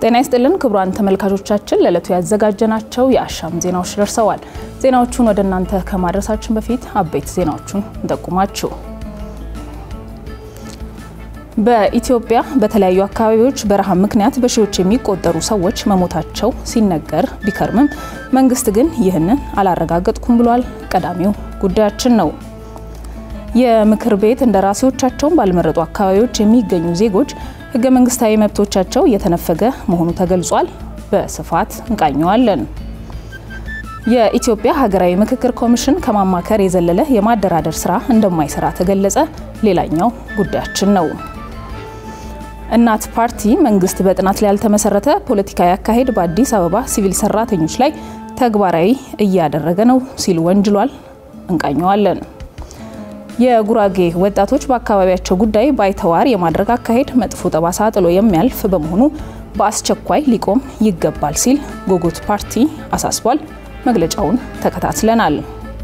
ጤና ይስጥልን ክቡራን ተመልካቾቻችን፣ ለዕለቱ ያዘጋጀናቸው የአሻም ዜናዎች ደርሰዋል። ዜናዎቹን ወደ እናንተ ከማድረሳችን በፊት አበይት ዜናዎቹን እንጠቁማችሁ። በኢትዮጵያ በተለያዩ አካባቢዎች በረሃብ ምክንያት በሺዎች የሚቆጠሩ ሰዎች መሞታቸው ሲነገር ቢከርምም መንግስት ግን ይህንን አላረጋገጥኩም ብሏል። ቀዳሚው ጉዳያችን ነው። የምክር ቤት እንደራሴዎቻቸውን ባልመረጡ አካባቢዎች የሚገኙ ዜጎች ህገ መንግስታዊ መብቶቻቸው እየተነፈገ መሆኑ ተገልጿል። በስፋት እንቃኘዋለን። የኢትዮጵያ ሀገራዊ ምክክር ኮሚሽን ከማማከር የዘለለ የማደራደር ስራ እንደማይሰራ ተገለጸ። ሌላኛው ጉዳያችን ነው። እናት ፓርቲ መንግስት በጥናት ላይ ያልተመሰረተ ፖለቲካዊ አካሄድ በአዲስ አበባ ሲቪል ሰራተኞች ላይ ተግባራዊ እያደረገ ነው ሲል ወንጅሏል። እንቃኘዋለን። የጉራጌ ወጣቶች በአካባቢያቸው ጉዳይ ባይተዋር የማድረግ አካሄድ መጥፎ ጠባሳ ጥሎ የሚያልፍ በመሆኑ በአስቸኳይ ሊቆም ይገባል ሲል ጎጎት ፓርቲ አሳስቧል። መግለጫውን ተከታትለናል።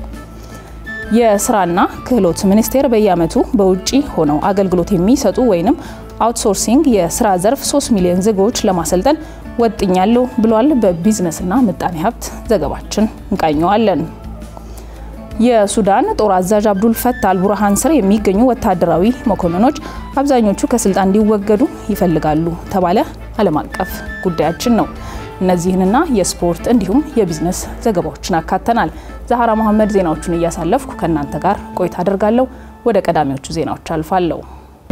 የስራና ክህሎት ሚኒስቴር በየዓመቱ በውጭ ሆነው አገልግሎት የሚሰጡ ወይም አውትሶርሲንግ የስራ ዘርፍ 3 ሚሊዮን ዜጎች ለማሰልጠን ወጥኛለሁ ብሏል። በቢዝነስና ምጣኔ ሀብት ዘገባችን እንቃኘዋለን። የሱዳን ጦር አዛዥ አብዱል ፈታ አልቡርሃን ስር የሚገኙ ወታደራዊ መኮንኖች አብዛኞቹ ከስልጣን እንዲወገዱ ይፈልጋሉ ተባለ። ዓለም አቀፍ ጉዳያችን ነው። እነዚህንና የስፖርት እንዲሁም የቢዝነስ ዘገባዎችን አካተናል። ዛህራ መሐመድ ዜናዎቹን እያሳለፍኩ ከእናንተ ጋር ቆይታ አደርጋለሁ። ወደ ቀዳሚዎቹ ዜናዎች አልፋለሁ።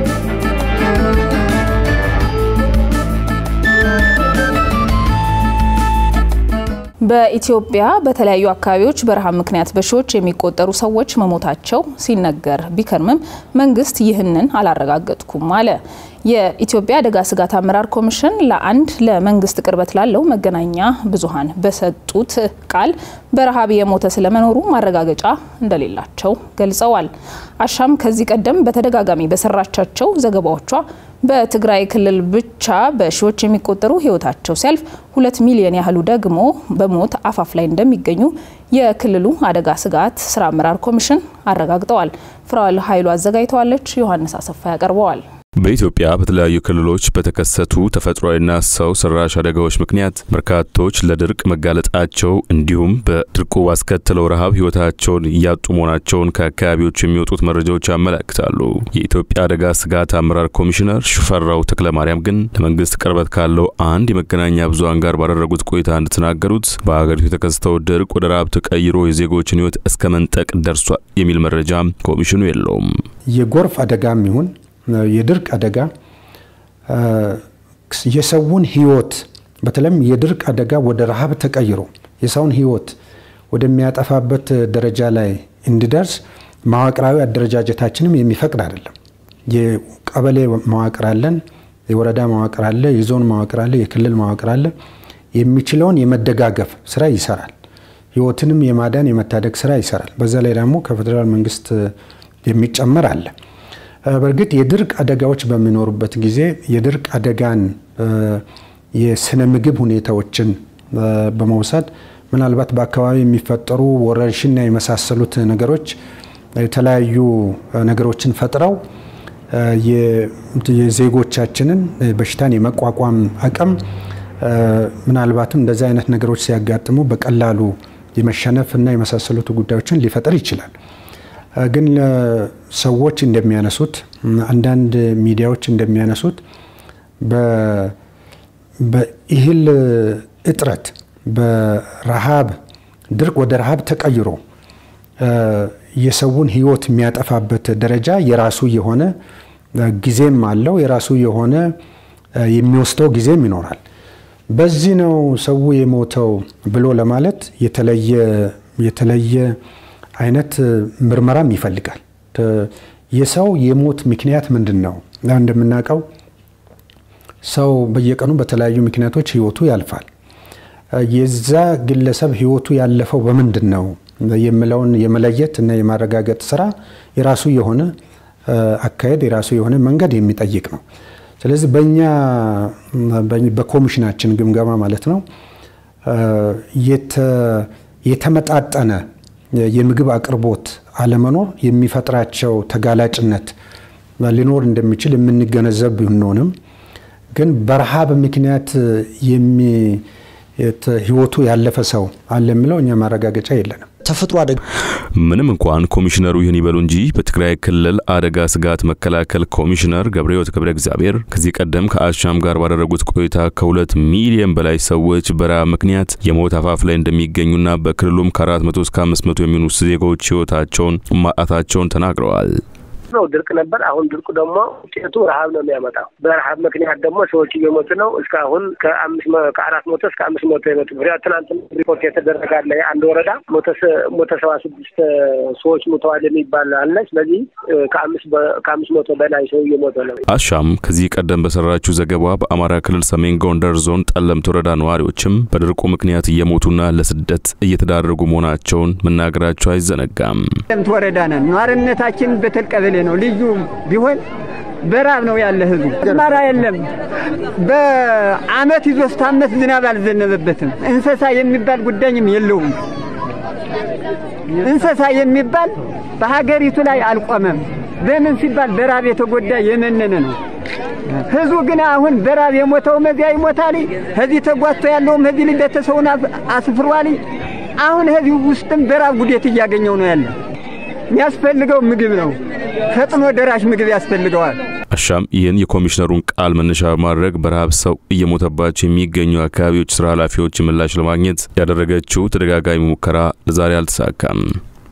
በኢትዮጵያ በተለያዩ አካባቢዎች በረሃብ ምክንያት በሺዎች የሚቆጠሩ ሰዎች መሞታቸው ሲነገር ቢከርምም መንግስት ይህንን አላረጋገጥኩም አለ። የኢትዮጵያ አደጋ ስጋት አመራር ኮሚሽን ለአንድ ለመንግስት ቅርበት ላለው መገናኛ ብዙኃን በሰጡት ቃል በረሃብ የሞተ ስለመኖሩ ማረጋገጫ እንደሌላቸው ገልጸዋል። አሻም ከዚህ ቀደም በተደጋጋሚ በሰራቻቸው ዘገባዎቿ በትግራይ ክልል ብቻ በሺዎች የሚቆጠሩ ሕይወታቸው ሲያልፍ ሁለት ሚሊዮን ያህሉ ደግሞ በሞት አፋፍ ላይ እንደሚገኙ የክልሉ አደጋ ስጋት ስራ አመራር ኮሚሽን አረጋግጠዋል። ፍራዋል ኃይሉ አዘጋጅተዋለች። ዮሐንስ አሰፋ ያቀርበዋል። በኢትዮጵያ በተለያዩ ክልሎች በተከሰቱ ተፈጥሯዊና ሰው ሰራሽ አደጋዎች ምክንያት በርካቶች ለድርቅ መጋለጣቸው እንዲሁም በድርቁ ባስከተለው ረሃብ ሕይወታቸውን እያጡ መሆናቸውን ከአካባቢዎች የሚወጡት መረጃዎች ያመለክታሉ። የኢትዮጵያ አደጋ ስጋት አመራር ኮሚሽነር ሽፈራው ተክለማርያም ግን ለመንግስት ቅርበት ካለው አንድ የመገናኛ ብዙኃን ጋር ባደረጉት ቆይታ እንደተናገሩት በሀገሪቱ የተከሰተው ድርቅ ወደ ረሃብ ተቀይሮ የዜጎችን ሕይወት እስከ መንጠቅ ደርሷል የሚል መረጃ ኮሚሽኑ የለውም። የጎርፍ አደጋም ይሁን የድርቅ አደጋ የሰውን ህይወት በተለይም የድርቅ አደጋ ወደ ረሃብ ተቀይሮ የሰውን ህይወት ወደሚያጠፋበት ደረጃ ላይ እንዲደርስ መዋቅራዊ አደረጃጀታችንም የሚፈቅድ አይደለም። የቀበሌ መዋቅር አለን፣ የወረዳ መዋቅር አለ፣ የዞን መዋቅር አለ፣ የክልል መዋቅር አለ። የሚችለውን የመደጋገፍ ስራ ይሰራል። ህይወትንም የማዳን የመታደግ ስራ ይሰራል። በዛ ላይ ደግሞ ከፌዴራል መንግስት የሚጨመር አለ። በእርግጥ የድርቅ አደጋዎች በሚኖሩበት ጊዜ የድርቅ አደጋን የስነ ምግብ ሁኔታዎችን በመውሰድ ምናልባት በአካባቢ የሚፈጠሩ ወረርሽና የመሳሰሉት ነገሮች የተለያዩ ነገሮችን ፈጥረው የዜጎቻችንን በሽታን የመቋቋም አቅም ምናልባትም እንደዚህ አይነት ነገሮች ሲያጋጥሙ በቀላሉ የመሸነፍ እና የመሳሰሉት ጉዳዮችን ሊፈጥር ይችላል። ግን ሰዎች እንደሚያነሱት አንዳንድ ሚዲያዎች እንደሚያነሱት በእህል እጥረት በረሃብ ድርቅ ወደ ረሃብ ተቀይሮ የሰውን ሕይወት የሚያጠፋበት ደረጃ የራሱ የሆነ ጊዜም አለው። የራሱ የሆነ የሚወስደው ጊዜም ይኖራል። በዚህ ነው ሰው የሞተው ብሎ ለማለት የተለየ የተለየ አይነት ምርመራም ይፈልጋል። የሰው የሞት ምክንያት ምንድን ነው? እንደምናውቀው ሰው በየቀኑ በተለያዩ ምክንያቶች ህይወቱ ያልፋል። የዛ ግለሰብ ህይወቱ ያለፈው በምንድን ነው የሚለውን የመለየት እና የማረጋገጥ ስራ የራሱ የሆነ አካሄድ የራሱ የሆነ መንገድ የሚጠይቅ ነው። ስለዚህ በእኛ በኮሚሽናችን ግምገማ ማለት ነው የተመጣጠነ የምግብ አቅርቦት አለመኖር የሚፈጥራቸው ተጋላጭነት ሊኖር እንደሚችል የምንገነዘብ ብንሆንም ግን በረሃብ ምክንያት ህይወቱ ያለፈ ሰው አለ የሚለው እኛ ማረጋገጫ የለንም። ተፈጥሮ አደጋ ምንም እንኳን ኮሚሽነሩ ይህን ይበሉ እንጂ በትግራይ ክልል አደጋ ስጋት መከላከል ኮሚሽነር ገብረሕይወት ገብረ እግዚአብሔር ከዚህ ቀደም ከአሻም ጋር ባደረጉት ቆይታ ከሁለት ሚሊዮን በላይ ሰዎች በረሃብ ምክንያት የሞት አፋፍ ላይ እንደሚገኙና በክልሉም ከአራት መቶ እስከ አምስት መቶ የሚሆኑ ዜጎች ህይወታቸውን ማጣታቸውን ተናግረዋል። ነው ድርቅ ነበር። አሁን ድርቁ ደግሞ ውጤቱ ረሀብ ነው የሚያመጣው። በረሀብ ምክንያት ደግሞ ሰዎች እየሞቱ ነው። እስካሁን ከአራት መቶ እስከ አምስት መቶ የመጡ ትናንት ሪፖርት የተደረገ አለ። አንድ ወረዳ ሞተ ሰባ ስድስት ሰዎች ሙተዋል የሚባል አለ። ስለዚህ ከአምስት መቶ በላይ ሰው እየሞተ ነው። አሻም ከዚህ ቀደም በሰራችው ዘገባ በአማራ ክልል ሰሜን ጎንደር ዞን ጠለምት ወረዳ ነዋሪዎችም በድርቁ ምክንያት እየሞቱና ለስደት እየተዳረጉ መሆናቸውን መናገራቸው አይዘነጋም። ጠለምት ወረዳ ነን። ነዋሪነታችን በተል ቀበሌ ነው። ልዩ ቢሆን በራብ ነው ያለ ህዝቡ። አማራ የለም። በአመት ይዞ እስከ አመት ዝናብ አልዘነበበትም። እንስሳ የሚባል ጉዳይም የለውም። እንስሳ የሚባል በሀገሪቱ ላይ አልቆመም። በምን ሲባል በራብ የተጎዳ የመነነ ነው። ህዝቡ ግን አሁን በራብ የሞተው መዚያ ይሞታል። ከዚህ ተጓቶ ያለውም ከዚህ ልጅ ቤተሰቡን አስፍሯል። አሁን ከዚህ ውስጥም በራብ ጉዴት እያገኘው ነው ያለ። የሚያስፈልገው ምግብ ነው። ፈጥኖ ደራሽ ምግብ ያስፈልገዋል። አሻም ይህን የኮሚሽነሩን ቃል መነሻ በማድረግ በረሃብ ሰው እየሞተባቸው የሚገኙ አካባቢዎች ስራ ኃላፊዎች ምላሽ ለማግኘት ያደረገችው ተደጋጋሚ ሙከራ ለዛሬ አልተሳካም።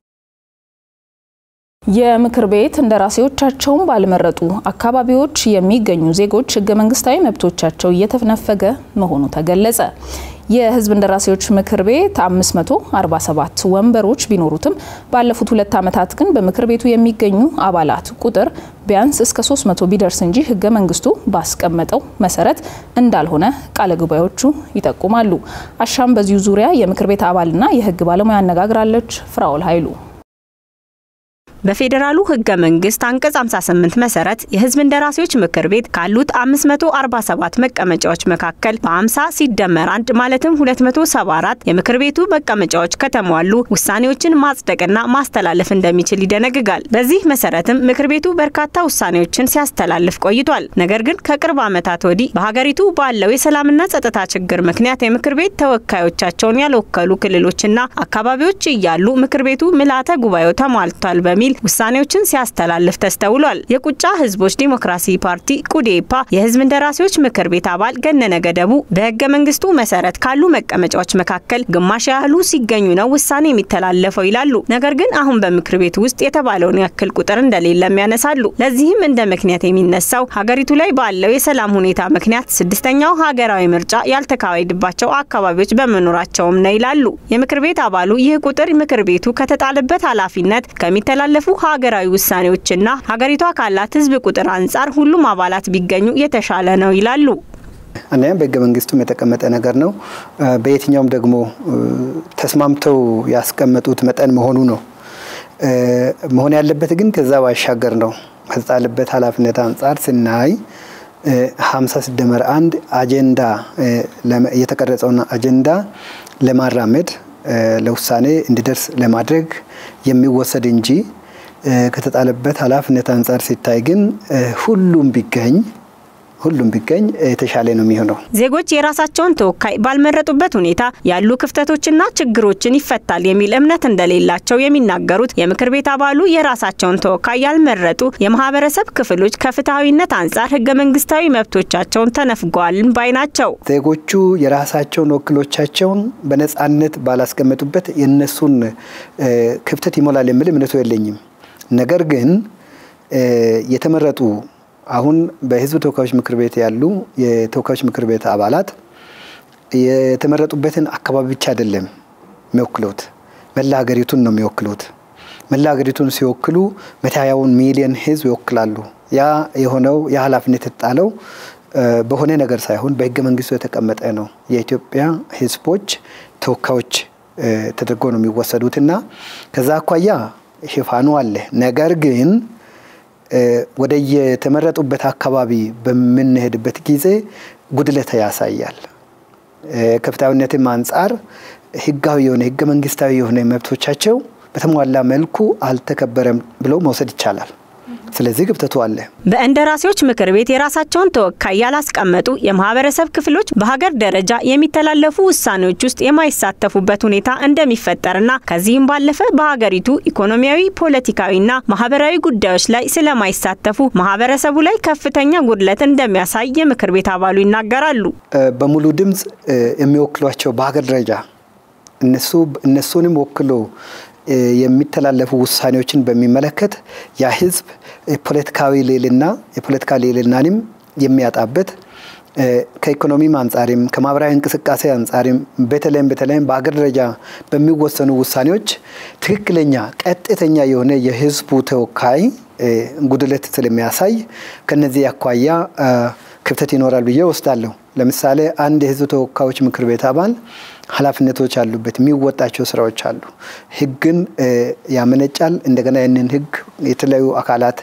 የምክር ቤት እንደራሴዎቻቸውን ባልመረጡ አካባቢዎች የሚገኙ ዜጎች ህገ መንግስታዊ መብቶቻቸው እየተነፈገ መሆኑ ተገለጸ። የህዝብ እንደራሴዎች ምክር ቤት 547 ወንበሮች ቢኖሩትም ባለፉት ሁለት ዓመታት ግን በምክር ቤቱ የሚገኙ አባላት ቁጥር ቢያንስ እስከ 300 ቢደርስ እንጂ ህገ መንግስቱ ባስቀመጠው መሰረት እንዳልሆነ ቃለ ጉባኤዎቹ ይጠቁማሉ። አሻም በዚሁ ዙሪያ የምክር ቤት አባልና የህግ ባለሙያ አነጋግራለች። ፍራውል ኃይሉ በፌዴራሉ ህገ መንግስት አንቀጽ 58 መሰረት የህዝብ እንደራሴዎች ምክር ቤት ካሉት 547 መቀመጫዎች መካከል በ50 ሲደመር አንድ ማለትም 274 የምክር ቤቱ መቀመጫዎች ከተሟሉ ውሳኔዎችን ማጽደቅና ማስተላለፍ እንደሚችል ይደነግጋል። በዚህ መሰረትም ምክር ቤቱ በርካታ ውሳኔዎችን ሲያስተላልፍ ቆይቷል። ነገር ግን ከቅርብ ዓመታት ወዲህ በሀገሪቱ ባለው የሰላምና ጸጥታ ችግር ምክንያት የምክር ቤት ተወካዮቻቸውን ያልወከሉ ክልሎችና አካባቢዎች እያሉ ምክር ቤቱ ምልአተ ጉባኤው ተሟልቷል በሚል ውሳኔዎችን ሲያስተላልፍ ተስተውሏል። የቁጫ ህዝቦች ዲሞክራሲ ፓርቲ ቁዴፓ የህዝብ እንደራሴዎች ምክር ቤት አባል ገነነ ገደቡ በህገ መንግስቱ መሰረት ካሉ መቀመጫዎች መካከል ግማሽ ያህሉ ሲገኙ ነው ውሳኔ የሚተላለፈው ይላሉ። ነገር ግን አሁን በምክር ቤቱ ውስጥ የተባለውን ያክል ቁጥር እንደሌለም ያነሳሉ። ለዚህም እንደ ምክንያት የሚነሳው ሀገሪቱ ላይ ባለው የሰላም ሁኔታ ምክንያት ስድስተኛው ሀገራዊ ምርጫ ያልተካሄደባቸው አካባቢዎች በመኖራቸውም ነው ይላሉ። የምክር ቤት አባሉ ይህ ቁጥር ምክር ቤቱ ከተጣለበት ኃላፊነት ከሚተላለፉ ሀገራዊ ውሳኔዎችና ሀገሪቷ ካላት ህዝብ ቁጥር አንጻር ሁሉም አባላት ቢገኙ የተሻለ ነው ይላሉ። አንደኛ በህገ መንግስቱም የተቀመጠ ነገር ነው። በየትኛውም ደግሞ ተስማምተው ያስቀመጡት መጠን መሆኑ ነው። መሆን ያለበት ግን ከዛ ባሻገር ነው። ከተጣለበት ኃላፊነት አንጻር ስናይ ሀምሳ ሲደመር አንድ አጀንዳ የተቀረጸውን አጀንዳ ለማራመድ ለውሳኔ እንዲደርስ ለማድረግ የሚወሰድ እንጂ ከተጣለበት ኃላፊነት አንጻር ሲታይ ግን ሁሉም ቢገኝ ሁሉም ቢገኝ የተሻለ ነው የሚሆነው። ዜጎች የራሳቸውን ተወካይ ባልመረጡበት ሁኔታ ያሉ ክፍተቶችና ችግሮችን ይፈታል የሚል እምነት እንደሌላቸው የሚናገሩት የምክር ቤት አባሉ የራሳቸውን ተወካይ ያልመረጡ የማህበረሰብ ክፍሎች ከፍትሐዊነት አንጻር ህገ መንግስታዊ መብቶቻቸውን ተነፍገዋልን ባይ ናቸው። ዜጎቹ የራሳቸውን ወኪሎቻቸውን በነጻነት ባላስቀመጡበት የእነሱን ክፍተት ይሞላል የሚል እምነቱ የለኝም። ነገር ግን የተመረጡ አሁን በህዝብ ተወካዮች ምክር ቤት ያሉ የተወካዮች ምክር ቤት አባላት የተመረጡበትን አካባቢ ብቻ አይደለም የሚወክሉት፣ መላ ሀገሪቱን ነው የሚወክሉት። መላ ሀገሪቱን ሲወክሉ መቶ ሃያውን ሚሊዮን ህዝብ ይወክላሉ። ያ የሆነው ያ ኃላፊነት የተጣለው በሆነ ነገር ሳይሆን በህገ መንግስቱ የተቀመጠ ነው። የኢትዮጵያ ህዝቦች ተወካዮች ተደርጎ ነው የሚወሰዱት እና ከዛ አኳያ ሽፋኑ አለ። ነገር ግን ወደ የተመረጡበት አካባቢ በምንሄድበት ጊዜ ጉድለት ያሳያል። ከፍትሐዊነትም አንጻር ህጋዊ የሆነ ህገ መንግስታዊ የሆነ መብቶቻቸው በተሟላ መልኩ አልተከበረም ብሎ መውሰድ ይቻላል። ስለዚህ ክፍተቱ አለ። በእንደራሴዎች ምክር ቤት የራሳቸውን ተወካይ ያላስቀመጡ የማህበረሰብ ክፍሎች በሀገር ደረጃ የሚተላለፉ ውሳኔዎች ውስጥ የማይሳተፉበት ሁኔታ እንደሚፈጠርና ከዚህም ባለፈ በሀገሪቱ ኢኮኖሚያዊ፣ ፖለቲካዊና ማህበራዊ ጉዳዮች ላይ ስለማይሳተፉ ማህበረሰቡ ላይ ከፍተኛ ጉድለት እንደሚያሳይ የምክር ቤት አባሉ ይናገራሉ። በሙሉ ድምፅ የሚወክሏቸው በሀገር ደረጃ እነሱ እነሱንም ወክሎ የሚተላለፉ ውሳኔዎችን በሚመለከት ያ ህዝብ ፖለቲካዊ ልዕልና የፖለቲካ ልዕልናንም የሚያጣበት ከኢኮኖሚም አንጻርም ከማህበራዊ እንቅስቃሴ አንጻርም በተለይም በተለይም በአገር ደረጃ በሚወሰኑ ውሳኔዎች ትክክለኛ ቀጥተኛ የሆነ የህዝቡ ተወካይ ጉድለት ስለሚያሳይ ከነዚህ አኳያ ክፍተት ይኖራል ብዬ ወስዳለሁ። ለምሳሌ አንድ የህዝብ ተወካዮች ምክር ቤት አባል ኃላፊነቶች አሉበት፣ የሚወጣቸው ስራዎች አሉ። ህግን ያመነጫል። እንደገና ያንን ህግ የተለያዩ አካላት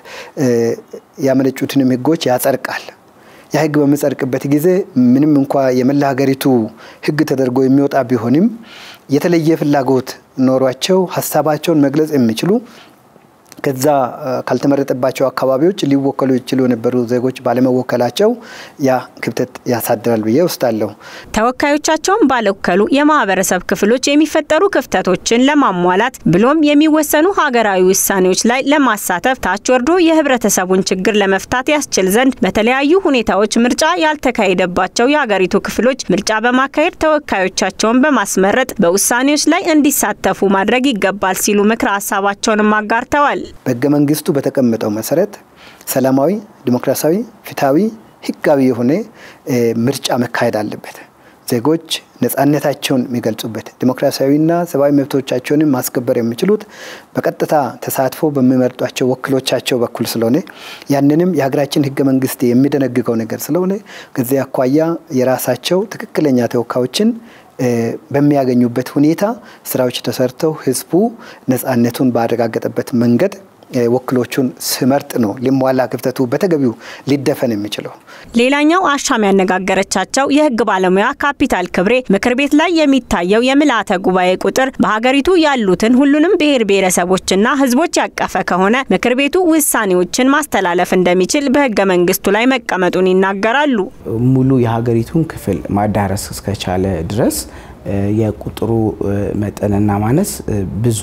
ያመነጩትንም ህጎች ያጸድቃል። ያ ህግ በሚጸድቅበት ጊዜ ምንም እንኳ የመላ ሀገሪቱ ህግ ተደርጎ የሚወጣ ቢሆንም የተለየ ፍላጎት ኖሯቸው ሀሳባቸውን መግለጽ የሚችሉ ከዛ ካልተመረጠባቸው አካባቢዎች ሊወከሉ ይችሉ የነበሩ ዜጎች ባለመወከላቸው ያ ክፍተት ያሳድራል ብዬ ወስዳለሁ። ተወካዮቻቸውን ባልወከሉ የማህበረሰብ ክፍሎች የሚፈጠሩ ክፍተቶችን ለማሟላት ብሎም የሚወሰኑ ሀገራዊ ውሳኔዎች ላይ ለማሳተፍ ታች ወርዶ የህብረተሰቡን ችግር ለመፍታት ያስችል ዘንድ በተለያዩ ሁኔታዎች ምርጫ ያልተካሄደባቸው የሀገሪቱ ክፍሎች ምርጫ በማካሄድ ተወካዮቻቸውን በማስመረጥ በውሳኔዎች ላይ እንዲሳተፉ ማድረግ ይገባል ሲሉ ምክረ ሀሳባቸውንም አጋርተዋል። በህገ መንግስቱ በተቀመጠው መሰረት ሰላማዊ፣ ዲሞክራሲያዊ፣ ፍትሐዊ፣ ህጋዊ የሆነ ምርጫ መካሄድ አለበት። ዜጎች ነጻነታቸውን የሚገልጹበት ዲሞክራሲያዊና ሰብአዊ መብቶቻቸውንም ማስከበር የሚችሉት በቀጥታ ተሳትፎ በሚመርጧቸው ወኪሎቻቸው በኩል ስለሆነ ያንንም የሀገራችን ህገ መንግስት የሚደነግገው ነገር ስለሆነ ከዚህ አኳያ የራሳቸው ትክክለኛ ተወካዮችን በሚያገኙበት ሁኔታ ስራዎች ተሰርተው ህዝቡ ነጻነቱን ባረጋገጠበት መንገድ ወክሎቹን ስመርጥ ነው ሊሟላ ክፍተቱ በተገቢው ሊደፈን የሚችለው። ሌላኛው አሻም ያነጋገረቻቸው የህግ ባለሙያ ካፒታል ክብሬ ምክር ቤት ላይ የሚታየው የምልአተ ጉባኤ ቁጥር በሀገሪቱ ያሉትን ሁሉንም ብሔር ብሔረሰቦችና ህዝቦች ያቀፈ ከሆነ ምክር ቤቱ ውሳኔዎችን ማስተላለፍ እንደሚችል በህገ መንግስቱ ላይ መቀመጡን ይናገራሉ። ሙሉ የሀገሪቱን ክፍል ማዳረስ እስከቻለ ድረስ የቁጥሩ መጠንና ማነስ ብዙ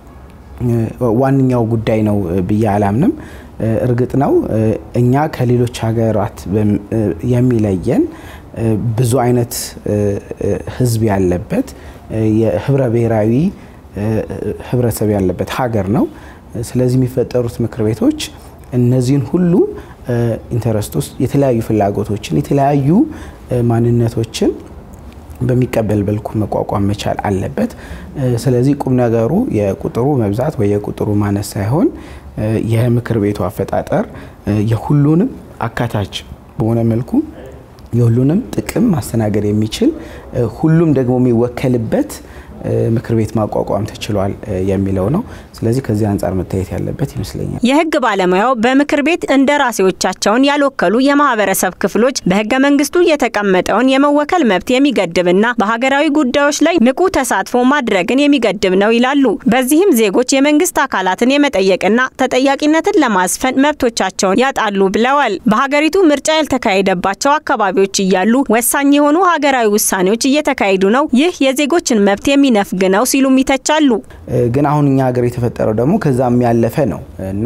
ዋነኛው ጉዳይ ነው ብዬ አላምንም። እርግጥ ነው እኛ ከሌሎች ሀገራት የሚለየን ብዙ አይነት ህዝብ ያለበት የህብረ ብሔራዊ ህብረተሰብ ያለበት ሀገር ነው። ስለዚህ የሚፈጠሩት ምክር ቤቶች እነዚህን ሁሉ ኢንተረስት ውስጥ የተለያዩ ፍላጎቶችን የተለያዩ ማንነቶችን በሚቀበል መልኩ መቋቋም መቻል አለበት። ስለዚህ ቁም ነገሩ የቁጥሩ መብዛት ወይ የቁጥሩ ማነስ ሳይሆን የምክር ቤቱ አፈጣጠር የሁሉንም አካታች በሆነ መልኩ የሁሉንም ጥቅም ማስተናገድ የሚችል ሁሉም ደግሞ የሚወከልበት ምክር ቤት ማቋቋም ተችሏል የሚለው ነው። ስለዚህ ከዚህ አንጻር መታየት ያለበት ይመስለኛል። የህግ ባለሙያው በምክር ቤት እንደራሴዎቻቸውን ያልወከሉ የማህበረሰብ ክፍሎች በህገ መንግስቱ የተቀመጠውን የመወከል መብት የሚገድብና በሀገራዊ ጉዳዮች ላይ ንቁ ተሳትፎ ማድረግን የሚገድብ ነው ይላሉ። በዚህም ዜጎች የመንግስት አካላትን የመጠየቅና ተጠያቂነትን ለማስፈን መብቶቻቸውን ያጣሉ ብለዋል። በሀገሪቱ ምርጫ ያልተካሄደባቸው አካባቢዎች እያሉ ወሳኝ የሆኑ ሀገራዊ ውሳኔዎች እየተካሄዱ ነው። ይህ የዜጎችን መብት የሚነፍግ ነው ሲሉም ይተቻሉ። ግን አሁን እኛ ሀገር የተፈጠረው ደግሞ ከዛም ያለፈ ነው እና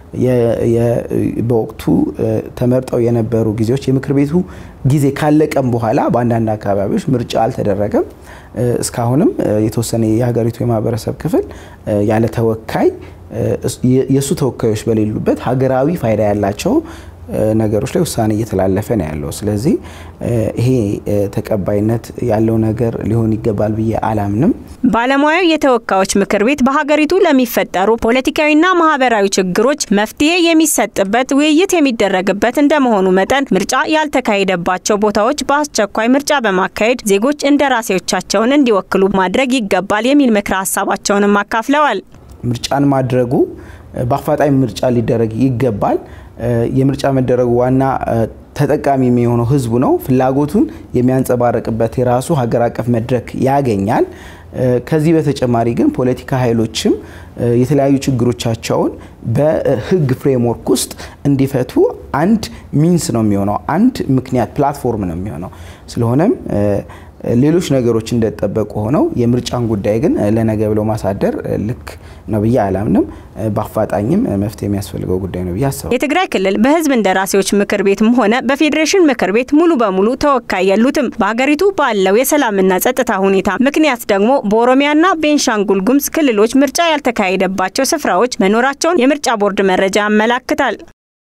በወቅቱ ተመርጠው የነበሩ ጊዜዎች የምክር ቤቱ ጊዜ ካለቀም በኋላ በአንዳንድ አካባቢዎች ምርጫ አልተደረገም። እስካሁንም የተወሰነ የሀገሪቱ የማህበረሰብ ክፍል ያለ ተወካይ የእሱ ተወካዮች በሌሉበት ሀገራዊ ፋይዳ ያላቸው ነገሮች ላይ ውሳኔ እየተላለፈ ነው ያለው። ስለዚህ ይሄ ተቀባይነት ያለው ነገር ሊሆን ይገባል ብዬ አላምንም። ባለሙያው የተወካዮች ምክር ቤት በሀገሪቱ ለሚፈጠሩ ፖለቲካዊና ማህበራዊ ችግሮች መፍትሄ የሚሰጥበት ውይይት የሚደረግበት እንደመሆኑ መጠን ምርጫ ያልተካሄደባቸው ቦታዎች በአስቸኳይ ምርጫ በማካሄድ ዜጎች እንደራሴዎቻቸውን እንዲወክሉ ማድረግ ይገባል የሚል ምክረ ሀሳባቸውንም አካፍለዋል። ምርጫን ማድረጉ በአፋጣኝ ምርጫ ሊደረግ ይገባል። የምርጫ መደረጉ ዋና ተጠቃሚ የሚሆነው ህዝቡ ነው። ፍላጎቱን የሚያንጸባርቅበት የራሱ ሀገር አቀፍ መድረክ ያገኛል። ከዚህ በተጨማሪ ግን ፖለቲካ ኃይሎችም የተለያዩ ችግሮቻቸውን በህግ ፍሬምወርክ ውስጥ እንዲፈቱ አንድ ሚንስ ነው የሚሆነው፣ አንድ ምክንያት ፕላትፎርም ነው የሚሆነው። ስለሆነም ሌሎች ነገሮች እንደተጠበቁ ሆነው የምርጫን ጉዳይ ግን ለነገ ብለው ማሳደር ልክ ነው ብዬ አላምንም። በአፋጣኝም መፍትሄ የሚያስፈልገው ጉዳይ ነው ብዬ አስባለሁ። የትግራይ ክልል በህዝብ እንደራሴዎች ምክር ቤትም ሆነ በፌዴሬሽን ምክር ቤት ሙሉ በሙሉ ተወካይ የሉትም። በሀገሪቱ ባለው የሰላምና ጸጥታ ሁኔታ ምክንያት ደግሞ በኦሮሚያና ቤንሻንጉል ጉሙዝ ክልሎች ምርጫ ያልተካሄደባቸው ስፍራዎች መኖራቸውን የምርጫ ቦርድ መረጃ ያመላክታል።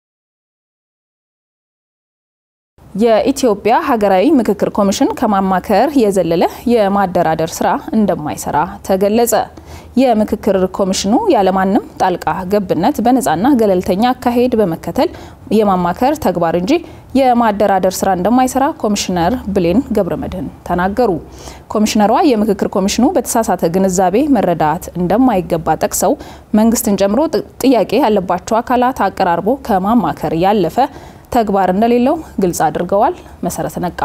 የኢትዮጵያ ሀገራዊ ምክክር ኮሚሽን ከማማከር የዘለለ የማደራደር ስራ እንደማይሰራ ተገለጸ። የምክክር ኮሚሽኑ ያለማንም ጣልቃ ገብነት በነፃና ገለልተኛ አካሄድ በመከተል የማማከር ተግባር እንጂ የማደራደር ስራ እንደማይሰራ ኮሚሽነር ብሌን ገብረመድህን ተናገሩ። ኮሚሽነሯ የምክክር ኮሚሽኑ በተሳሳተ ግንዛቤ መረዳት እንደማይገባ ጠቅሰው መንግስትን ጨምሮ ጥያቄ ያለባቸው አካላት አቀራርቦ ከማማከር ያለፈ ተግባር እንደሌለው ግልጽ አድርገዋል። መሰረት ነቃ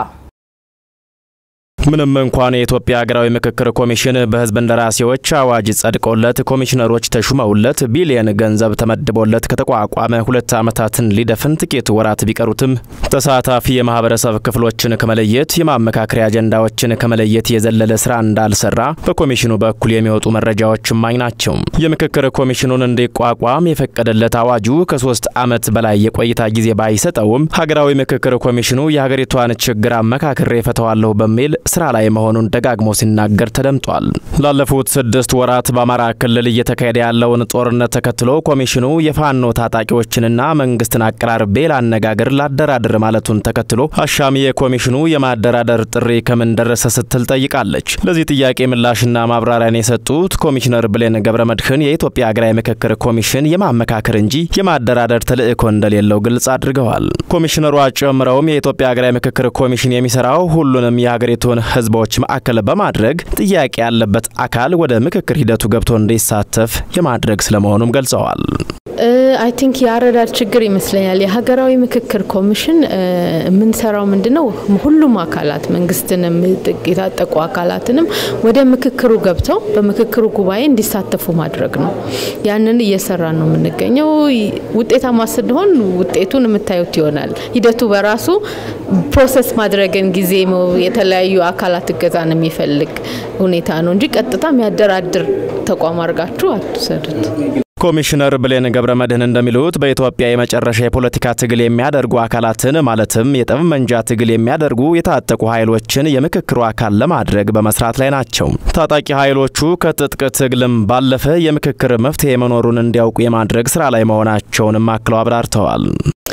ምንም እንኳን የኢትዮጵያ ሀገራዊ ምክክር ኮሚሽን በህዝብ እንደራሴዎች አዋጅ ጸድቆለት ኮሚሽነሮች ተሹመውለት ቢሊየን ገንዘብ ተመድቦለት ከተቋቋመ ሁለት ዓመታትን ሊደፍን ጥቂት ወራት ቢቀሩትም ተሳታፊ የማህበረሰብ ክፍሎችን ከመለየት የማመካከሪያ አጀንዳዎችን ከመለየት የዘለለ ስራ እንዳልሰራ በኮሚሽኑ በኩል የሚወጡ መረጃዎች እማኝ ናቸው። የምክክር ኮሚሽኑን እንዲቋቋም የፈቀደለት አዋጁ ከሶስት ዓመት በላይ የቆይታ ጊዜ ባይሰጠውም ሀገራዊ ምክክር ኮሚሽኑ የሀገሪቷን ችግር አመካክሬ እፈተዋለሁ በሚል ስራ ላይ መሆኑን ደጋግሞ ሲናገር ተደምጧል። ላለፉት ስድስት ወራት በአማራ ክልል እየተካሄደ ያለውን ጦርነት ተከትሎ ኮሚሽኑ የፋኖ ታጣቂዎችንና መንግስትን አቀራርቤ ላነጋገር ላደራድር ማለቱን ተከትሎ አሻሚ የኮሚሽኑ የማደራደር ጥሪ ከምን ደረሰ ስትል ጠይቃለች። ለዚህ ጥያቄ ምላሽና ማብራሪያን የሰጡት ኮሚሽነር ብሌን ገብረ መድህን የኢትዮጵያ ሀገራዊ ምክክር ኮሚሽን የማመካከር እንጂ የማደራደር ተልዕኮ እንደሌለው ግልጽ አድርገዋል። ኮሚሽነሯ ጨምረውም የኢትዮጵያ ሀገራዊ ምክክር ኮሚሽን የሚሰራው ሁሉንም የሀገሪቱን ህዝቦች ማዕከል በማድረግ ጥያቄ ያለበት አካል ወደ ምክክር ሂደቱ ገብቶ እንዲሳተፍ የማድረግ ስለመሆኑም ገልጸዋል። አይ ቲንክ የአረዳድ ችግር ይመስለኛል። የሀገራዊ ምክክር ኮሚሽን የምንሰራው ምንድነው? ሁሉም አካላት መንግስትንም የታጠቁ አካላትንም ወደ ምክክሩ ገብተው በምክክሩ ጉባኤ እንዲሳተፉ ማድረግ ነው። ያንን እየሰራን ነው የምንገኘው። ውጤታማ ስንሆን ውጤቱን የምታዩት ይሆናል። ሂደቱ በራሱ ፕሮሰስ ማድረግን ጊዜ የተለያዩ አካላት እገዛን የሚፈልግ ሁኔታ ነው እንጂ ቀጥታ የሚያደራድር ተቋም አድርጋችሁ አትውሰዱት። ኮሚሽነር ብሌን ገብረ መድህን እንደሚሉት በኢትዮጵያ የመጨረሻ የፖለቲካ ትግል የሚያደርጉ አካላትን ማለትም የጠመንጃ ትግል የሚያደርጉ የታጠቁ ኃይሎችን የምክክሩ አካል ለማድረግ በመስራት ላይ ናቸው። ታጣቂ ኃይሎቹ ከትጥቅ ትግልም ባለፈ የምክክር መፍትሄ መኖሩን እንዲያውቁ የማድረግ ስራ ላይ መሆናቸውንም አክለው አብራርተዋል።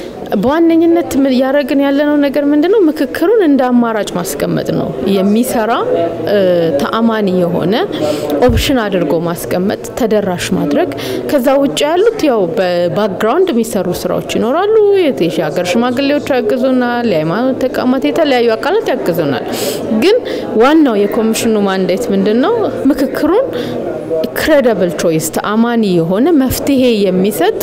በዋነኝነት እያደረግን ያለነው ነገር ምንድነው? ምክክሩን እንደ አማራጭ ማስቀመጥ ነው። የሚሰራ ተአማኒ የሆነ ኦፕሽን አድርጎ ማስቀመጥ፣ ተደራሽ ማድረግ። ከዛ ውጭ ያሉት ያው በባክግራውንድ የሚሰሩ ስራዎች ይኖራሉ። የሀገር ሽማግሌዎች ያግዙናል፣ የሃይማኖት ተቋማት፣ የተለያዩ አካላት ያግዙናል። ግን ዋናው የኮሚሽኑ ማንዴት ምንድን ነው? ምክክሩን ክሬዲብል ቾይስ ተአማኒ የሆነ መፍትሄ የሚሰጥ